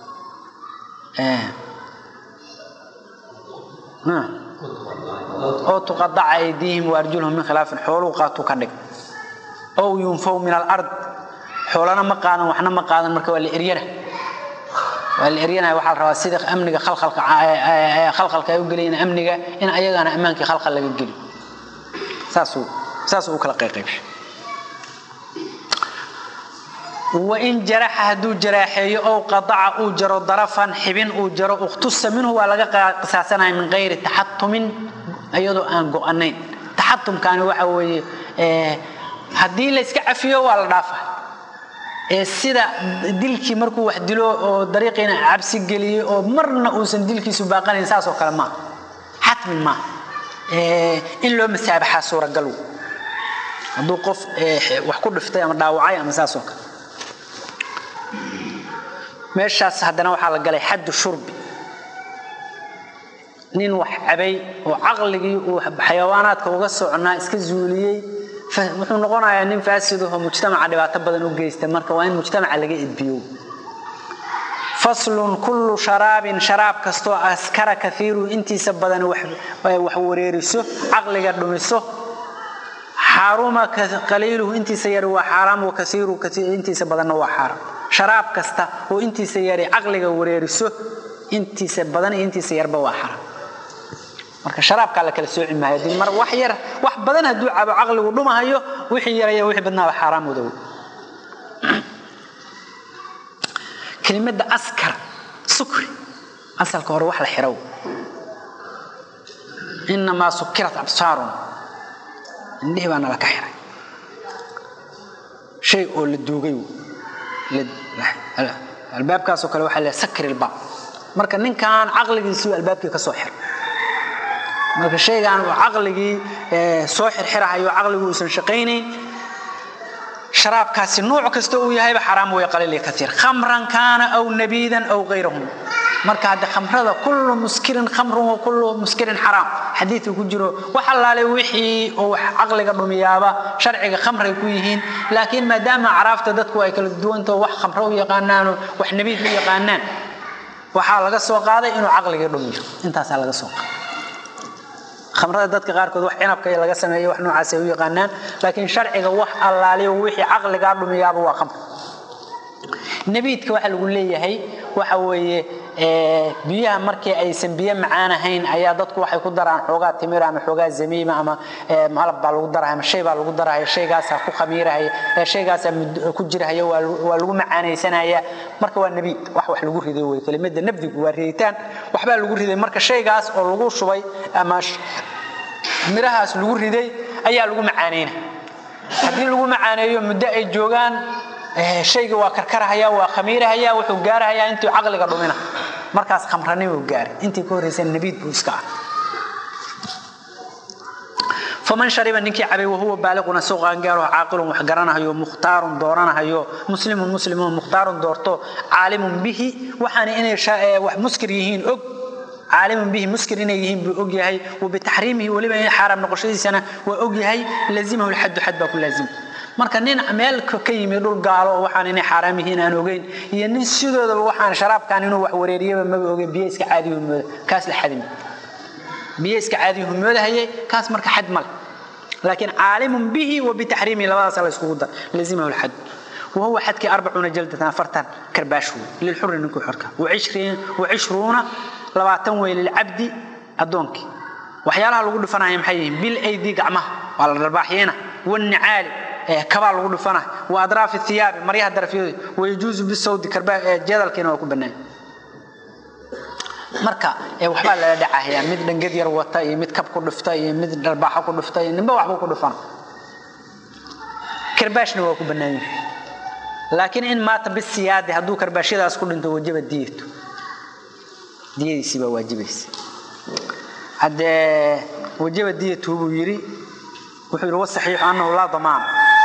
oo tuqadaca aydiihim waarjulhum min khilaafin xooluu qaatuu ka dhig ow yunfaw min alard xoolana ma qaadan waxna ma qaadan marka waa la eryana waa la eryanaya waxaa la rabaa sida amniga khalkhalka khalkhalka ay u gelayin amniga in ayagana ammaankii khalkhal laga geli saasuu saasuu u kala qayqaybshay wain jaraxa hadduu jaraaxeeyo ow qadaca uu jaro darafan xibin uu jaro ukhtusa minhu waa laga qisaasanaya min gayri taxatumin iyadoo aan go'anayn taxatumkaani waxa weeye haddii la iska cafiyo waa la dhaafa sida dilkii markuu wax dilo oo dariiqiina cabsi geliyey oo marna uusan dilkiisu baaqanayn saasoo kale maaha xatmin maaha in loo masaabaxaa suuragal hadduu qof wax ku dhiftay ama dhaawacay ama saasoo kale meeshaas haddana waxaa la galay xaddu shurbi nin wax cabay oo caqligii uu xayawaanaadka uga socnaa iska zuuliyey wuxuu noqonayaa nin faasidaho mujtamaca dhibaato badan u geysta marka waa in mujtamaca laga edbiyo faslun kullu sharaabin sharaab kastoo askara kaiiru intiisa badan wax wareeriso caqliga dhumiso xaruma qaliiluhu intiisa yari waa xaaraam wa kaiiru intiisa badanna waa xaaraam sharaab kasta oo intiisa yari caqliga wareeriso intiisa badan iyo intiisa yarba waa xaaraam marka sharaabkaa la kala sooci maayo dii mar wax yar wax badan hadduu cabo caqligu dhumahayo wixii yaraya wixii badnaaba xaaraam wadow kelimadda askar sukri asalka hore wax la xiraw inamaa sukirat absaarun indhihii baa nala ka xiray shay oo la duugay albaabkaasoo kale waxaa leeyahay sakir ilbaab marka ninkan caqligiisii albaabkii ka soo xiray marka shaygan uu caqligii soo xirxirahayo caqligu uusan shaqaynayn sharaabkaasi nooc kasta uu yahayba xaraam way qaliil iyo katiir khamran kaana aw nabiidan aw gayrahum marka hadda khamrada kullu muskirin khamrun wa kullu muskirin xaraam xadiidka ku jiro wax allaale wixii oo wax caqliga dhumiyaaba sharciga khamray ku yihiin laakiin maadaama caraafta dadku ay kala duwantaho wax khamro u yaqaanaano wax nabiid u yaqaanaan waxaa laga soo qaaday inuu caqliga dhumiyo intaasaa laga soo qaaday khamrada dadka qaarkood wax cinabka laga sameeyo wax noocaas ay u yaqaanaan laakiin sharciga wax allaaliyo wixii caqligaa dhumiyaaba waa khamr nabiidka waxa lagu leeyahay waxa weeye biyaha markii aysan biyo macaan ahayn ayaa dadku waxay ku daraan xoogaa timira ama xoogaa zamiima ama malab baa lagu daraya ama shay baa lagu daraya shaygaasaa ku khamiirahaya shaygaasaa ku jirahaya waa lagu macaanaysanaya marka waa nabiid wax wax lagu riday wey kelimada nabdigu waa riditaan waxbaa lagu riday marka shaygaas oo lagu shubay ama mirahaas lagu riday ayaa lagu macaanayna haddii lagu macaaneeyo muddo ay joogaan shayga waa karkarahaya waa khamiirahaya wuxuu gaarahayaa intuu caqliga dhumina markaas khamranimuu gaaray intii ka horreysa nabiid buu iska ah faman shariba ninkii cabay wahuwa baaliquna soo qaangaaro caaqilun wax garanahayo mukhtaarun dooranahayo muslimun muslimun mukhtaarun doorto caalimun bihi waxaana inay wax muskir yihiin og caalimun bihi muskir inay yihiin buu og yahay wabitaxriimihi weliba in xaaraam noqoshadiisana waa og yahay lazimahu lxaddu xad baa ku laazima marka nin meel ka yimi dhul gaalo oo waxaan inay xaaraam yihiin aan ogeyn iyo nin sidoodaba waxaan sharaabkan inuu wax wareeriyaba maba ogeyn biyo iska caadiyu mooda kaas la xadimi biyo iska caadiyu moodahayay kaas marka xad male laakiin caalimun bihi wa bitaxriimihi labadaas la iskugu dar lazimahu lxad وهو حدك أربعون جلدة فرتان كرباشو للحر نكو حركة وعشرين وعشرون لباتن ويل للعبد أدونك وحيالها لقول فنا يمحيين بالأيدي قعمه وعلى الرباحينا والنعال كبار لقول فنا وأدراف الثياب مريها درفيه ويجوز بالسود كربا جدل كنا وكو بنان marka waxbaa lala dhacahayaa mid dhangad yar wata iyo mid kab ku dhufta iyo mid dharbaaxo ku dhufta iyo ninba waxbuu ku dhufana karbaashna waa ku bannaan yahay laakiin in maata bisiyaadi hadduu karbaashyadaas ku dhinto wajaba diyatu diyadiisii baa waajibaysa haddee wajaba diyatu buu yidhi wuxuu yidhi wasaxiixu annahu laa damaan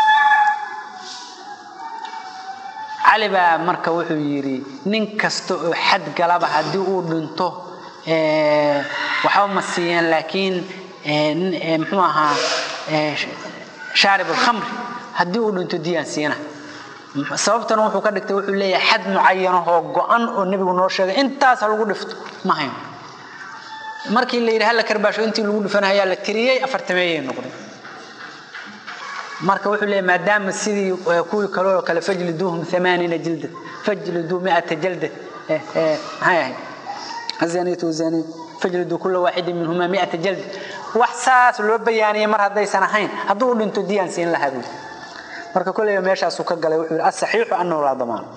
cali baa marka wuxuu yidhi nin kasta oo xad galaba haddii uu dhinto waxba ma siiyeen laakiin muxuu ahaa shaarib alkhamri haddii uu dhinto diyaan siina sababtana wuxuu ka dhigtay wuxuu leeyahay xad mucayanahoo go-an oo nebigu noo sheegay intaas ha lagu dhifto ma hayn markii la yidhi hala karbaasho intii lagu dhifanayaa la tiriyey afartameeyay noqday marka wuxuu leeyahay maadaama sidii kuwii kale oo kale fajliduuhum amaaniina jilda fajliduu miata jalda maxay ahayd azaniyatu wazaniy fajliduu kula waaxidin minhuma miata jalda wax saas loo bayaaniyey mar haddaysan ahayn hadduu u dhinto diyaan siin lahaa buu marka koleyba meeshaasuu ka galay wuxuu yidhi asaxiixu annahu laa damaan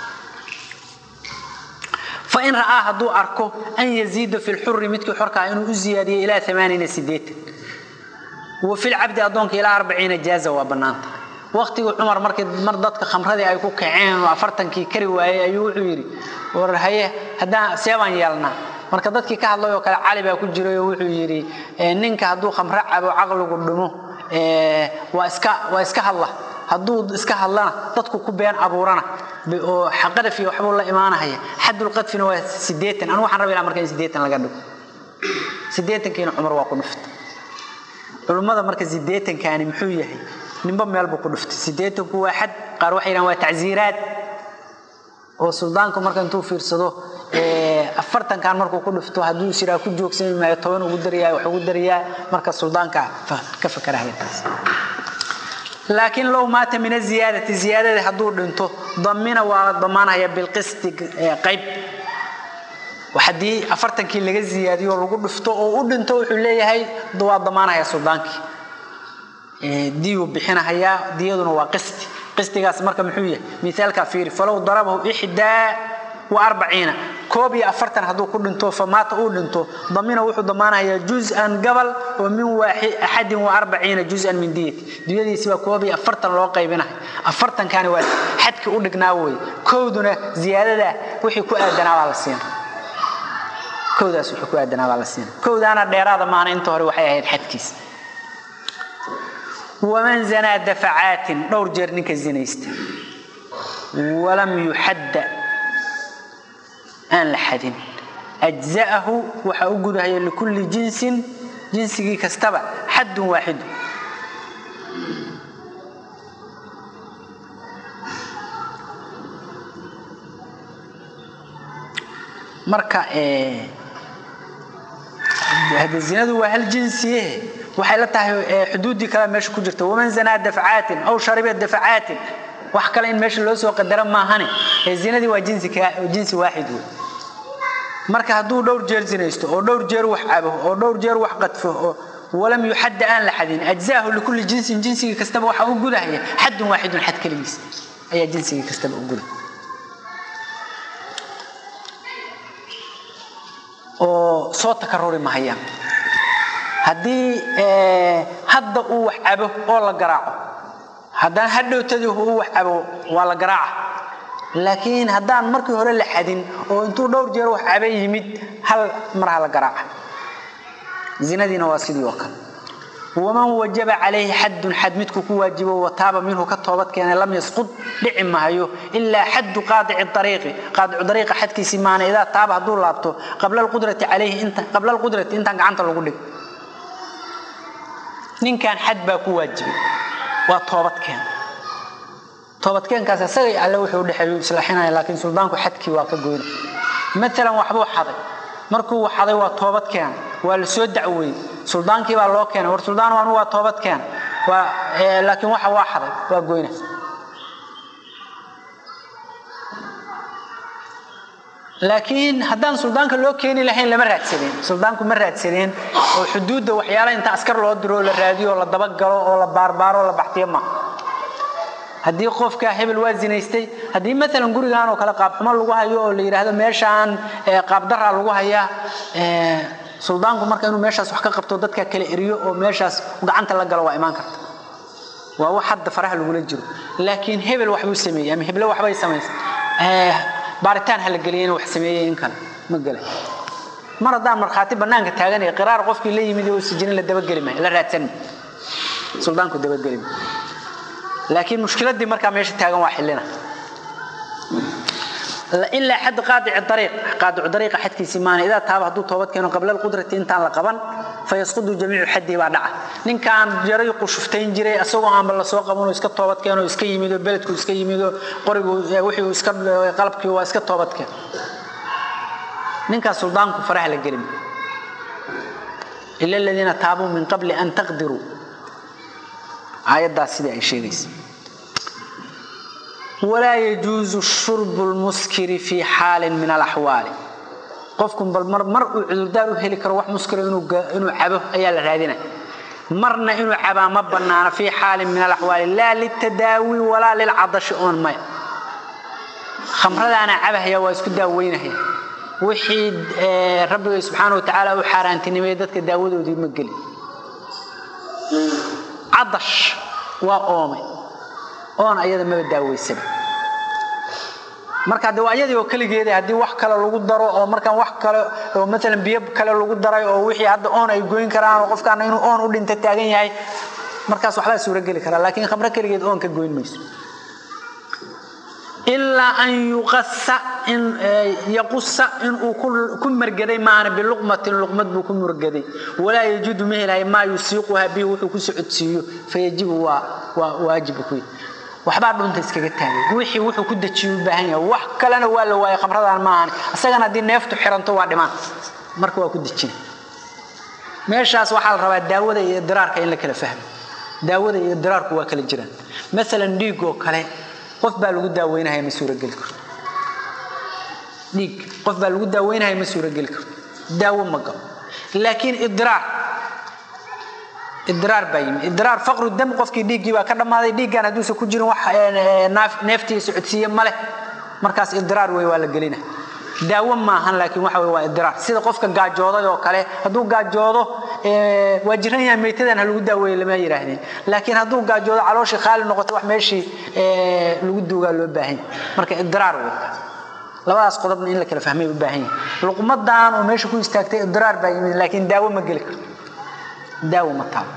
fain ra'aa hadduu arko an yaziida fi lxuri midkii xorkaa inuu u ziyaadiyo ilaa amaaniina sideetan وفي العبد أدونك إلى أربعين جازة وبنانتا وقتي عمر مركز مر dadka khamradii ay ku kaceen oo afartankii kari waayay ayuu wuxuu yiri war haye hadaa seeban yeelna marka dadkii ka hadlayo kale cali baa ku jiray oo wuxuu yiri ninka haduu khamra cabo aqligu dhumo ee waa iska waa iska hadla haduu iska hadlana dadku ku been abuurana oo xaqada fi waxbuu la imaanaya xadul qadfina waa 80 anu waxaan rabaa marka 80 laga dhigo 80 kiina cumar waa ku dhuftay culimada marka sideetankaani muxuu yahay ninba meel buu ku dhuftay sideetanku waa xad qaar waxay yidhahan waa tacsiiraad oo suldaanku marka intuu fiirsado afartankan markuu ku dhufto hadduu siraa ku joogsami maayo toban ugu darayaa wax ugu darayaa marka suldaanka ka fakarahaya taas laakiin low maata min aziyaadati ziyaadada hadduu dhinto damina waa damaanaya bilqisti qayb haddii afartankii laga ziyaadiyo lagu dhufto oo u dhinto wuxuu leeyahay waa damaanaya suldaankii diyuu bixinahayaa diyaduna waa qisti qistigaas marka muxuu yahay miaalka fiiri falow darabahu ixdaa wa arbaciina koob iyo afartan hadduu ku dhinto famaata uu dhinto damina wuxuu damaanayaa juz-an gabal oo min axadin wa arbaciina juz-an min diyati diyadiisi baa koob iyo afartan loo qaybinahay afartankani waa xadkii u dhignaa wey kowduna ziyaadada wixii ku aadanaa baa la siina kowdaas wuxuu ku aadanaa baa la siina kowdaana dheeraada maana inta hore waxay ahayd xadkiis waman zanaa dafacaatin dhowr jeer ninka zinaysta walam yuxadda aan la xadin ajza'ahu waxaa u gudahaya likulli jinsin jinsigii kastaba xaddun waaxidu marka hada zinadu waa hal jinsiye waxay la tahay xuduuddii kale meesha ku jirta waman zanaa dafcaatin aw shariba dafcaatin wax kale in meesha loo soo qadara maahane zinadii waa jinsi waaxid wey marka hadduu dhowr jeer zinaysto oo dhowr jeer wax cabo oo dhowr jeer wax qadfo oo walam yuxadda aan la xadin ajzaahu likulli jinsin jinsigii kastaba waxaa u gudahaya xadun waaxidun xad keligiis ayaa jinsigii kastaba u guday oo soo takaruri mahayaan haddii hadda uu wax cabo oo la garaaco haddaan hadhowtadii uu wax cabo waa la garaaca laakiin haddaan markii hore la xadin oo intuu dhowr jeer wax caba yimid hal mar ha la garaaca zinadiina waa sidii oo kale waman wajaba calayhi xadun xad midku ku waajibo wataaba minhu ka toobad keenay lam yasqud dhici mahayo ilaa xaddu qaadici ariiqi qaadicu ariiqa xadkiisii maana idaa taaba hadduu laabto qabla alqudrati calayhi inta qabla alqudrati intaan gacanta lagu dhig ninkan xad baa ku waajibay waa toobadkeen toobadkeenkaas isagay alle wuxuu udhexeeyu islaaxinaya laakiin suldaanku xadkii waa ka goyna maalan waxbuu xaday markuu xaday waa toobadkeen waa la soo dacweeyey suldaankii baa loo keenay war suldaan anu waa toobadkeen waa laakiin waxa waa xaday waa goyna laakiin haddaan suldaanka loo keeni lahayn lama raadsadeen suldaanku ma raadsadeen oo xuduudda waxyaala inta askar loo diro oo la raadiyo oo la dabagalo oo la baarbaaro oo la baxtiyo ma haddii qofka hebel waa zinaystay haddii maalan gurigan oo kale qaabxumo lagu hayo oo la yidhaahdo meeshaan qaabdaraa lagu hayaa suldaanku marka inuu meeshaas wax ka qabto dadka kala eriyo oo meeshaas gacanta la galo waa imaan karta waa wax hadda faraha lagula jiro laakiin hebel waxbuu sameeyey ama heble waxbay samaysay baaritaan ha la geliya inuu wax sameeyey in kale ma gela mar haddaan markhaati bannaanka taaganaya qiraar qofkii la yimid oo sijinin la dabageli maayo la raadsan maayo suldaanku dabageli maayo laakiin mushkiladii markaa meesha taagan waa xillina ilaa xad qaadici ariiq qaadicu ariiqa xadkiisii maana idaa taaba hadduu toobad keeno qabla alqudrati intaan la qaban fayasqudu jamiicu xaddii baa dhaca ninkaan jaray qushuftayn jiray asagoo aanba lasoo qabanoo iska toobad keeno iska yimido beledku iska yimido qorigu wixii iska qalabkii waa iska toobad keen ninkaas suldaanku faraha la gelin ila aladiina taabuu min qabli an taqdiruu aayaddaas sidii ay sheegaysa walaa yajuusu shurbu lmuskiri fii xaalin min alaxwaali qofku bal mar mar uu cudurdaar u heli karo wax muskira inuu cabo ayaa la raadinaya marna inuu cabaa ma bannaano fii xaalin min alaxwaali laa litadaawi walaa lilcadashi oon maya khamradaana cabahaya waa isku daaweynahaya wixii rabbiga subxaana wa tacaala u xaaraantinimay dadka daawadoodii ma geli cadash waa oomay oon ayada maba daaweysaba marka de waa ayadii oo keligeeda haddii wax kale lagu daro oo markaan wax kale oo maalan biyo kale lagu daray oo wixii hadda oon ay goyn karaan oo qofkaana inuu oon u dhinta taagan yahay markaas waxbaa suuro geli karaa laakiin khamro keligeed oon ka goyn mayso ilaa an yuqasa in yaqusa inuu ku margaday maana biluqmatin luqmad buu ku murgaday walaa yajudu ma helahay maa yusiiquha bihi wuxuu ku socodsiiyo fayajibu waa waa waajibu ku waxbaa dhunta iskaga taagay wixii wuxuu ku dejiyo u baahan yahay wax kalena waa la waayay khamradaan maahan isagana haddii neeftu xiranto waa dhimaan marka waa ku dejina meeshaas waxaa la rabaa daawada iyo diraarka in la kala fahmo daawada iyo diraarku waa kala jiraan maalan dhiig oo kale qof baa lagu daaweynahaya ma suurogeli karto dhiig qof baa lagu daaweynahaya ma suurogeli karto daawo ma galo laakiin idiraar idiraar baa yimi idiraar faqru dam qofkii dhiiggii baa ka dhammaaday dhiiggan hadduusan ku jirin wax neeftii socodsiiye ma leh markaas idiraar wey waa la gelina daawo maahan laakiin waxa wey waa idiraar sida qofka gaajooday oo kale hadduu gaajoodo waa jiran yahay meytadan ha lagu daaweeye lama yidhaahdeen laakiin hadduu gaajoodo calooshii khaali noqoto wax meeshii lagu duugaa loo baahan yahay marka idiraar wey labadaas qodobna in la kala fahmay u baahan yahay luqmadan oo meesha ku istaagtay idiraar baa yimid laakiin daawo ma geli karto daawo ma taalo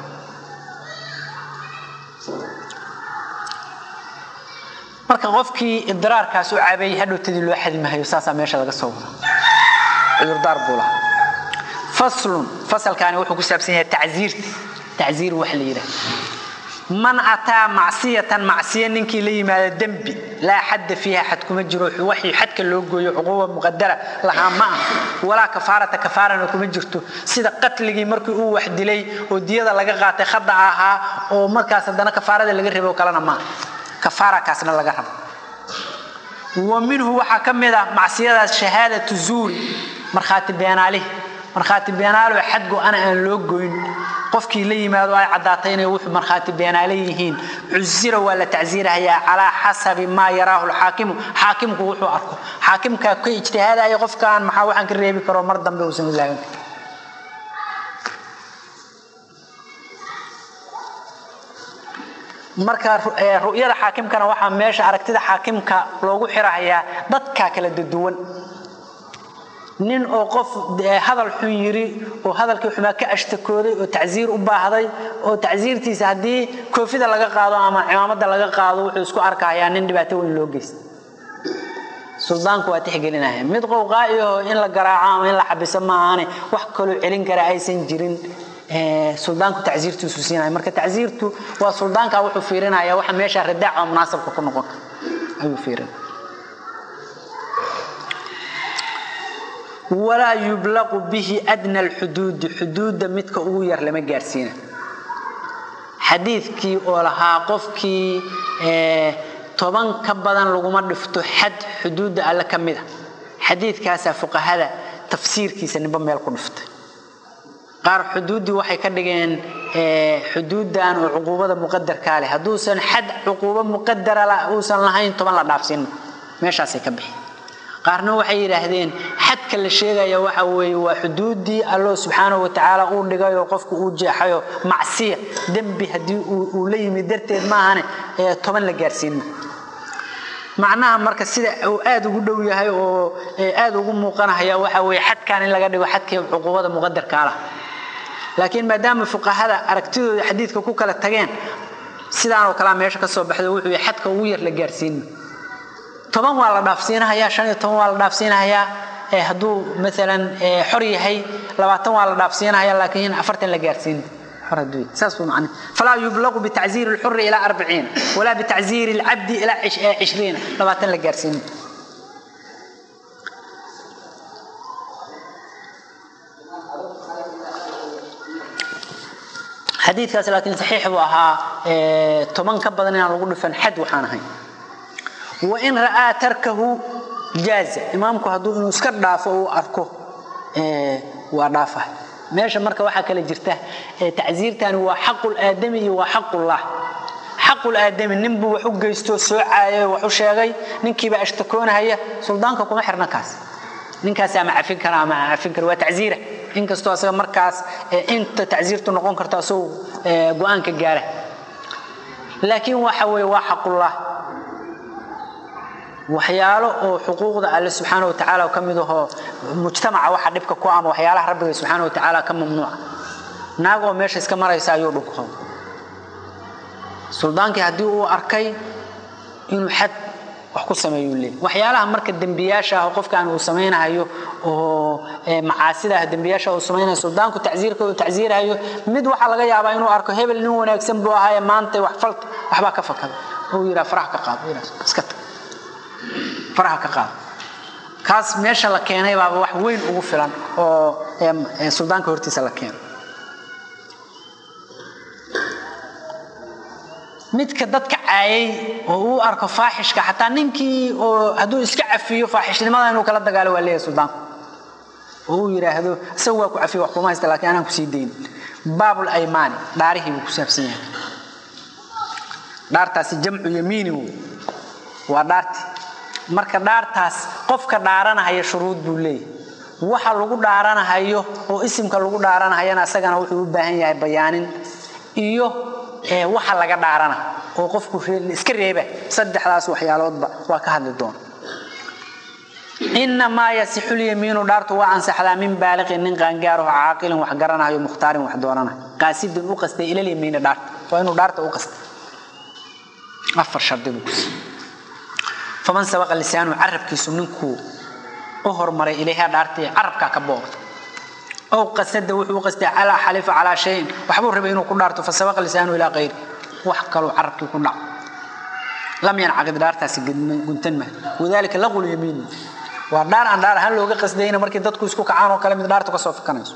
marka qofkii idiraarkaas u cabay hadhowtadii loo xadi mahayo saasaa meesha laga soo wada cudurdaar buu lahaa faslun fasalkaani wuxuu ku saabsan yahay tacziirta tacziir wax la yidhaah man ataa macsiyatan macsiya ninkii la yimaado dembi laa xadda fiiha xad kuma jiro waxii xadka loo gooyo cuquuba muqadara lahaa ma ah walaa kafaarata kafaarana kuma jirto sida qatligii markii uu wax dilay oo diyada laga qaatay khada ahaa oo markaas haddana kafaarada laga rabo kalena maaha kafaarakaasna laga rabo wa minhu waxaa ka mid ah macsiyadaas shahaadatu zuuri markhaati beenaalihi markhaati beenaalo xad go-ana aan loo goyn qofkii la yimaado ay caddaatay inay wuxuu markhaati beenaale yihiin cusira waa la tacsiirahayaa calaa xasabi maa yaraahu lxaakimu xaakimku wuxuu arko xaakimkaa ka ijtihaadaya qofkaan maxaa waxaan ka reebi karo mar dambe uusan u laaban karin marka ru'yada xaakimkana waxaa meesha aragtida xaakimka loogu xirahayaa dadkaa kala duwan nin oo qof hadal xun yiri oo hadalkii xumaa ka ashtakooday oo tacsiir u baahday oo tacsiirtiisa haddii koofida laga qaado ama cimaamada laga qaado wuxuu isku arkahayaa nin dhibaato weyn loo geysta suldaanku waa tixgelinaya mid qowqaa'iyaho in la garaaco ama in la xabiso maahaane wax kaloo celin kara aysan jirin suldaanku tacsiirtiisu siinaya marka tacsiirtu waa suldaanka wuxuu fiirinaya waxa meesha radaaca munaasabka ku noqon ayuu fiirinaya walaa yublaqu bihi adna alxuduudi xuduudda midka ugu yar lama gaarsiina xadiidkii oo lahaa qofkii toban ka badan laguma dhifto xad xuduudda alle ka mida xadiidkaasaa fuqahada tafsiirkiisa ninba meel ku dhiftay qaar xuduuddii waxay ka dhigeen xuduuddan oo cuquubada muqadarkaa leh hadduusan xad cuquubo muqadara uusan lahayn toban la dhaafsiino meeshaasay ka bixi qaarna waxay yidhaahdeen xadka la sheegaya waxa weeye waa xuduuddii allo subxaanahu watacaala uu dhigayoo qofku uu jeexayo macsiya dembi haddii uu la yimid darteed maahane toban la gaarsiino macnaha marka sida uu aada ugu dhow yahay oo aada ugu muuqanaya waxa weeye xadkan in laga dhigo xadkii cuquubada muqadarkaa lah laakiin maadaama fuqahada aragtidooda xadiidka ku kala tageen sidaanoo kalea meesha ka soo baxdo wuxuu yahay xadka ugu yar la gaarsiino toban waa la dhaafsiinahayaa shan iyo toban waa la dhaafsiinahayaa hadduu maalan xor yahay labaatan waa la dhaafsiinahayaa laakiin afartan la gaarsiin saas buu macne falaa yublaqu bitacziiri alxuri ilaa arbiciin walaa bitacziiri alcabdi ilaa cishriina labaatan la gaarsiin xadiidkaas laakiin saxiix buu ahaa toban ka badan inaan lagu dhifan xad waxaan ahayn wain ra'aa tarkahu jaaza imaamku hadduu inuu iska dhaafo uu arko waa dhaafa meesha marka waxaa kale jirta tacsiirtani waa xaqul aadami iyo waa xaqullah xaqul aadami ninbuu wax u geysto soo caayay wax u sheegay ninkiiba ashtakoonahaya suldaanka kuma xirna kaas ninkaas ama cafin kara ama cafin kara waa tacsiira inkastoo asaga markaas inta tacsiirtu noqon karto asagoo go-aanka gaara laakiin waxa weeye waa xaqullah waxyaalo oo xuquuqda alle subxaana wa tacaala ka mid ahoo mujtamaca waxa dhibka ku ama waxyaalaha rabbiga subxaana wa tacaala ka mamnuuca naag oo meesha iska maraysa ayuu dhunko suldaankii haddii uu arkay inuu xad wax ku sameeyuu leey waxyaalaha marka dembiyaasha ah qofkaan uu samaynayo oo macaasida ah dembiyaasha uu samaynayo suldaanku tacsiirka uu tacsiirayo mid waxaa laga yaabaa inuu arko hebel nin wanaagsan buu ahaaye maanta wax falta waxbaa ka fakada uu yidhaa faraha ka qaado iska tag faraha ka qaado kaas meesha la keenay baaba wax weyn ugu filan oo suldaanka hortiisa la keeno midka dadka caayay oo uu arko faaxishka xataa ninkii oo hadduu iska cafiyo faaxishnimada inuu kala dagaalo waa leeyahay suldaanku oo uu yidhaahdo isaga waa ku cafiyo wax kuma haysta laakiin anaan kusii dayn baabul aymaani dhaarihii buu ku saabsan yahay dhaartaasi jamcu yamiini wey waa dhaarti marka dhaartaas qofka dhaaranahaya shuruud buu leeyahay waxa lagu dhaaranahayo oo isimka lagu dhaaranahayana isagana wuxuu u baahan yahay bayaanin iyo waxa laga dhaarana oo qofku iska reeba saddexdaas waxyaaloodba waa ka hadli doona inamaa yasixu lyamiinu dhaartu waa ansaxdaa min baaliqin nin qaangaaraho caaqilin wax garanayo mukhtaarin wax doonanayo qaasidin u qastay ilalyamiini dhaarta waa inuu dhaarta u qastay afar shardi buu kusi faman sabaqa lisaanu carabkiisu ninkuu u hormaray ilayha dhaartii carabkaa ka boogta ow qasada wuxuu u qastay calaa xalifa calaa shayin waxbuu rabay inuu ku dhaarto fa sabaqa lisaanu ilaa qayri wax kaluu carabkii ku dhaco lam yancaqid dhaartaasi guntan maayo wadaalika laqul yamiin waa dhaar aan dhaar ahaan looga qasdayna markii dadku isku kacaan oo kale mid dhaartu kasoo fikanayso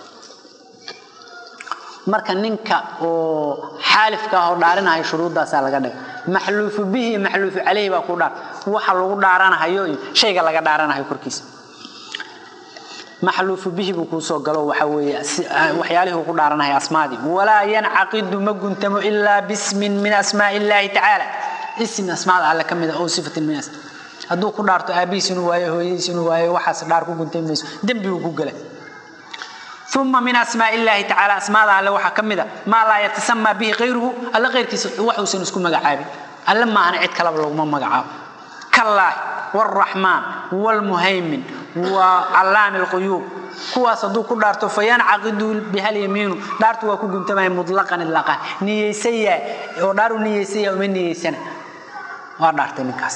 marka ninka oo xaalifka ah oo dhaarinahaya shuruuddaasaa laga dhigay maxluufu bihi iyo maxluufu caleyhi baa ku dhaar waxa lagu dhaaranahayo iyo shayga laga dhaaranahayo korkiisa maxluufu bihi buu kuu soo galo waxa weeye waxyaalihii uu ku dhaaranahaya asmaadii walaa yancaqidu ma guntamo ilaa bismin min asmaa illaahi tacaala ism asmaada alle ka mid a oo sifatin min asmaa hadduu ku dhaarto aabihiis inuu waayo hooyadiis inuu waayo waxaas dhaar ku guntay mayso dembi uu ku gala uma min asmaa illaahi tacaala asmaada alle waxaa ka mid a maa laa yatasamaa bihi kayruhu alle kayrkiisa waxuusan isku magacaabin alle maahana cid kalaba laguma magacaabo kallaahi waalraxmaan waalmuhaymin wa callaami alquyuub kuwaas hadduu ku dhaarto fayancaqidu bihalyamiinu dhaartu waa ku guntamaya mutlaqan idlaaqan niyeysaya oo dhaaru niyeysaya uma niyeysana waa dhaartay ninkaas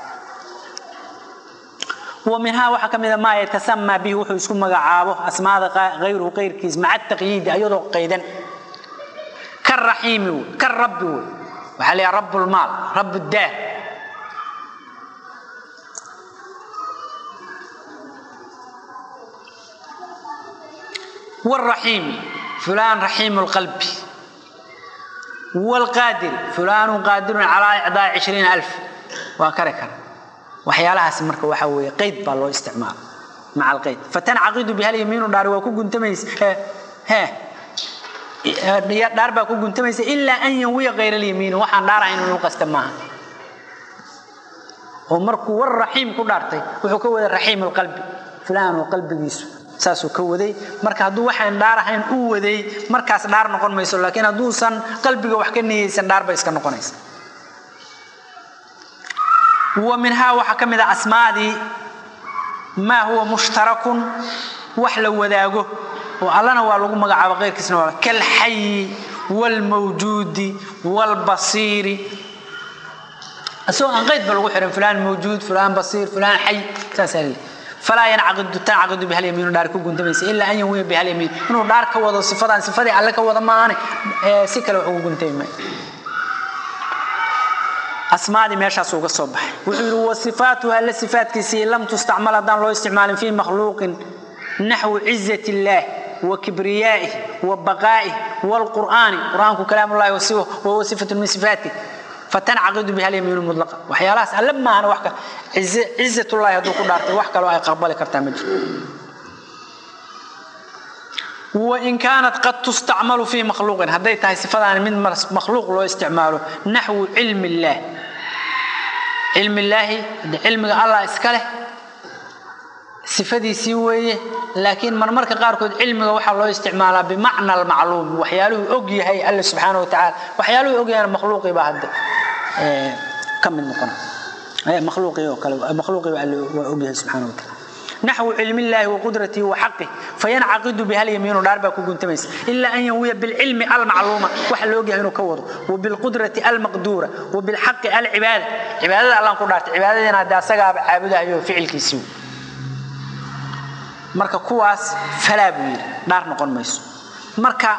wa minhaa waxaa ka mid a maa yatasamaa bihi wuxuu isku magacaabo asmaada hayruhu kayrkiis maca taqyiidi ayadoo qaydan ka raxiimi wey ka rabbi wey waxaa la rabb lmaal rabb daar والرحيم فلان رحيم القلب والقادر فلان قادر على إعطاء عشرين ألف وكركر وحيالها مركة وحوية قيد بالله استعمال مع القيد فتنعقد بها اليمين ودار وكو قنتميس ها ها دار باكو قنتميس إلا أن ينوي غير اليمين وحان دار عين القصد معها ومركو والرحيم كدارتي وحكو الرحيم القلب فلان وقلب يسو saasuu ka waday marka hadduu waxaan dhaar ahayn u waday markaas dhaar noqon mayso laakiin hadduusan qalbiga wax ka niyeysan dhaar bay iska noqonaysa wa minhaa waxaa ka mid a asmaadii maa huwa mushtarakun wax la wadaago oo allana waa lagu magacaabo keyrkiisna waa kalxayi waalmawjuudi waalbasiiri isagoo aan qayd ba lagu xihan fulaan mawjuud fulaan basiir fulaan xay saasaa leeyahay فلا ينعقد تنعقد بها اليمين دار كو غنتميس الا ان ينوي بها اليمين انه دار كودا صفدان صفدي الله كودا ما اني سي كلا او غنتيمay asmaadi meeshaas uga soo baxay wuxuu yiri wasifaatuha la sifaatkiisi lam tustacmal haddaan loo isticmaalin fi makhluuqin naxwu cizati illaah wa kibriyaa'ihi wa baqaa'ihi waalqur'aani qur'aanku kalaamullahi wa huwa sifatu min sifaatih فتنعقد بها اليمين المطلقة وحيالات ألما أنا وحكا عزة, عزة الله يدوك دارتي وحكا لو أي قبل كرتا مجر وإن كانت قد تستعمل في مخلوق هديت هاي صفة من مخلوق لو استعماله نحو علم الله علم الله علم الله اسكاله صفدي وeye laakiin marmarka qaarkood cilmiga waxaa loo isticmaalaa bimacna almacluum waxyaaluhu og yahay alle subxaana watacaala waxyaaluhu og yahay makhluuqii baa hadda ka mid noqona makhluuqii oo kale makhluuqii baa alle waa og yahay subxaana watacaala نحو علم الله وقدرته وحقه فينعقد بها اليمين دار باكو غنتميس الا ان ينوي بالعلم المعلومه waxa loo yahay inuu ka wado وبالقدره المقدوره وبالحق العباده عباده الله ku dhaartay cibaadadina hada asaga caabudayo ficilkiisii marka kuwaas falaa buu yidhi dhaar noqon mayso marka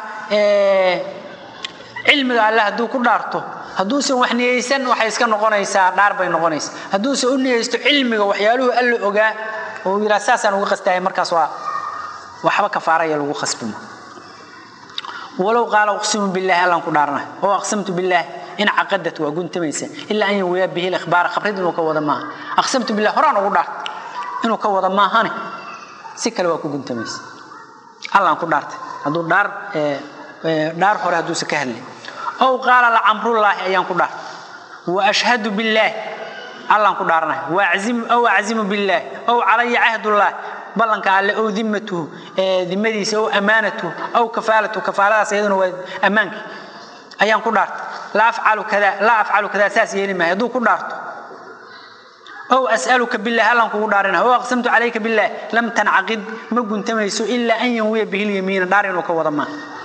cilmiga alle hadduu ku dhaarto hadduusan wax niyeysan waxay iska noqonaysaa dhaar bay noqonaysaa hadduusan u niyeysto cilmiga waxyaaluhu alle ogaa oo yidhaa saasaan uga qastaya markaas waa waxba kafaaraya lagu khasbimo walow qaala uqsimu billaahi allaan ku dhaarnay oo aqsamtu billaahi in caqadat waa guntamaysa ilaa an yawiya bihi likhbaara khabrid inuu ka wada maaha aqsamtu billahi horaan ugu dhaartay inuu ka wada maahane si kale waa ku guntamaysa allaan ku dhaartay hadduu dhaar dhaar hore hadduusan ka hadlay ow qaala lacamrullaahi ayaan ku dhaartay wa ashhadu billaahi allaan ku dhaarnay ow aczimu billaahi ow calaya cahdullaahi ballanka alle ow dimmatuhu dimadiisa ow amaanatuhu ow kafaalatuhu kafaaladaas iyaduna waa ammaankii ayaan ku dhaartay laa afcalu kada laa afcalu kada saas yeeli maayo hadduu ku dhaarto أو أسألك بالله ألم كودارنا أو أقسمت عليك بالله لم تنعقد ما كنت ميسو إلا أن ينوي به اليمين دارين وكوضما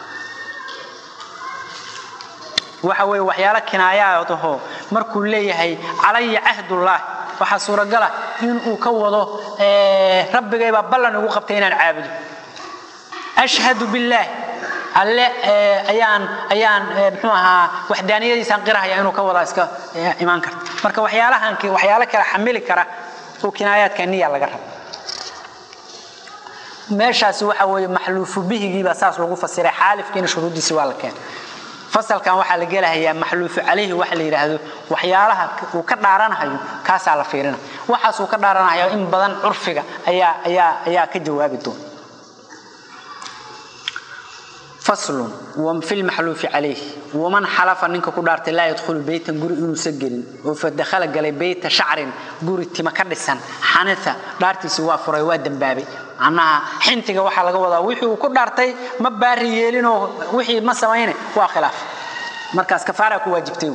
وحوي وحيالا كناياته مركو ليهي علي عهد الله waxa suuragal ah in uu ka wado rabbigayba ballan ugu qabtay inaan caabudo ashhadu billah alle ayaan ayaan muxuu ahaa waxdaaniyadiisaan qirahaya inuu ka wada iska imaan karta marka waxyaalahan waxyaalo kale xamili kara oo kinaayaadka niya laga rabo meeshaasi waxa weeye maxluufu bihigiibaa saas lagu fasiray xaalifkiina shuruuddiisi waa la keenay fasalkan waxaa la gelahayaa maxluufu calayhi waxa la yidhaahdo waxyaalaha uu ka dhaaranahayo kaasaa la fiirina waxaas uu ka dhaaranahayo in badan curfiga ayaa ayaa ayaa ka jawaabi doona faslun fi lmaxluufi calayh waman xalafa ninka ku dhaartay laa yadkhulu beytan guri inuusan gelin oo fadakhala galay beyta shacrin guri tima ka dhisan xanitha dhaartiisi waa furay waa dembaabay macnaha xintiga waxaa laga wadaa wixii uu ku dhaartay ma baari yeelinoo wixii ma samayne waa khilaaf markaas kafaaraa ku waajibtay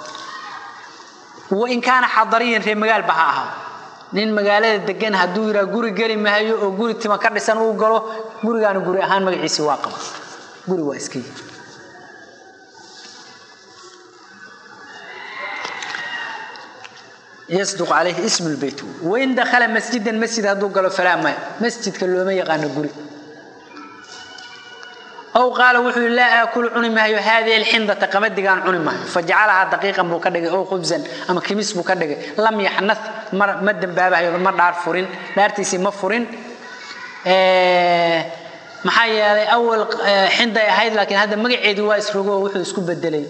wain kaana xadariyan ree magaalba ha ahaa nin magaalada degan hadduu yidhaa guri geli mahayo oo guri tima ka dhisan uu galo gurigaana guri ahaan magaciisi waa qaba guri waa iska yihi yasduq calayhi ismu lbeyt wain dakhala masjidan masjid hadduu galo falaa maya masjidka looma yaqaano guri aw qaala wuxuu yii laa aakulu cuni maayo haadihi alxindata qamadigaan cuni maayo fajacalahaa daqiiqan buu ka dhigay ow khubsan ama kimis buu ka dhigay lam yaxnath ma dembaabahayo ma dhaar furin dhaartiisii ma furin maxaa yeelay awal xinday ahayd laakiin hadda magaceedii waa isrogo oo wuxuu isku bedelay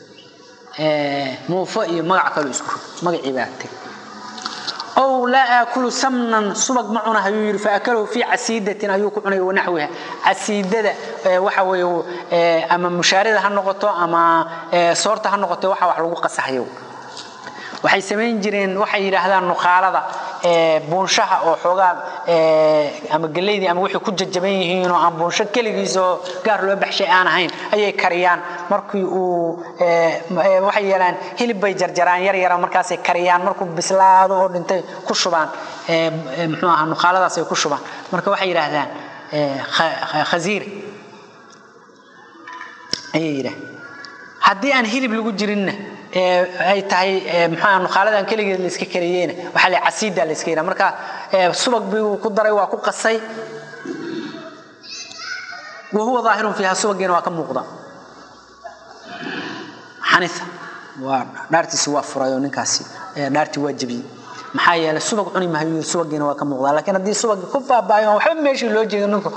muufo iyo magac kaloo isku magacii baa tegay ow laa aakulu samnan subag ma cuna ayuu yidhi faakalahu fii casiidatin ayuu ku cunay wanaxwiha casiidada waxa weeye ama mushaarida ha noqoto ama soorta ha noqoto waxa wax lagu qasahayo waxay samayn jireen waxay yidhaahdaan nukhaalada buunshaha oo xoogaa ama geleydii ama wixii ku jajaban yihiin oo aan buunsho keligiis oo gaar loo baxshay aan ahayn ayay kariyaan markii uu waxay yeelaan hilib bay jarjaraan yar yara markaasay kariyaan markuu bislaado oo dhintay ku shubaan muxuu ahaa nukhaaladaas ay ku shubaan marka waxay yidhaahdaan khasiire ayay yidhahdaan haddii aan hilib lagu jirinna ay tahay mxua nukhaaladaan keligeed layska kariyeyna waxaa la casiida la iska yidhaha marka subag buu ku daray waa ku qasay wa huwa daahirun fiiha subagiina waa ka muuqda xanitha waa dhaartiisi waa furay oo ninkaasi dhaartii waa jebiyey maxaa yeelay subag cuni mahayo subagiina waa ka muuqdaa laakiin haddii subagi ku baabaayo waxba meeshii loo jeedo ninku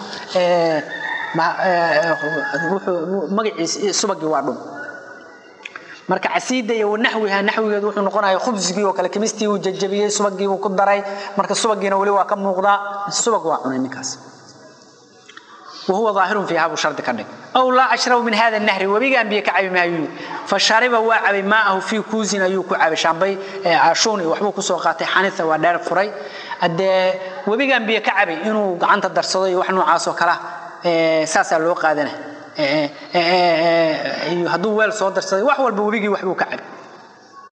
magaciis subagii waa dhum marka casiida iyo naxwiha naxwigeedu wuxuu noqonaya khubsigii oo kale kimistii uu jajabiyey subagii uu ku daray marka subagiina weli waa ka muuqdaa subag waa cunay ninkaas wahuwa daahirun fiiha buu shardi ka dhig aw laa ashrabu min hada nahri webigaan biyo ka cabi maayu fa shariba waa cabay maa'ahu fii kuusin ayuu ku cabay shaambay ashuun iyo waxbuu kusoo qaatay xanitha waa dheer furay haddee webigaan biyo ka cabay inuu gacanta darsado iyo wax noocaas oo kala saasaa loo qaadanay hadduu weel soo darsaday wax walba webigii waxbuu ka cabay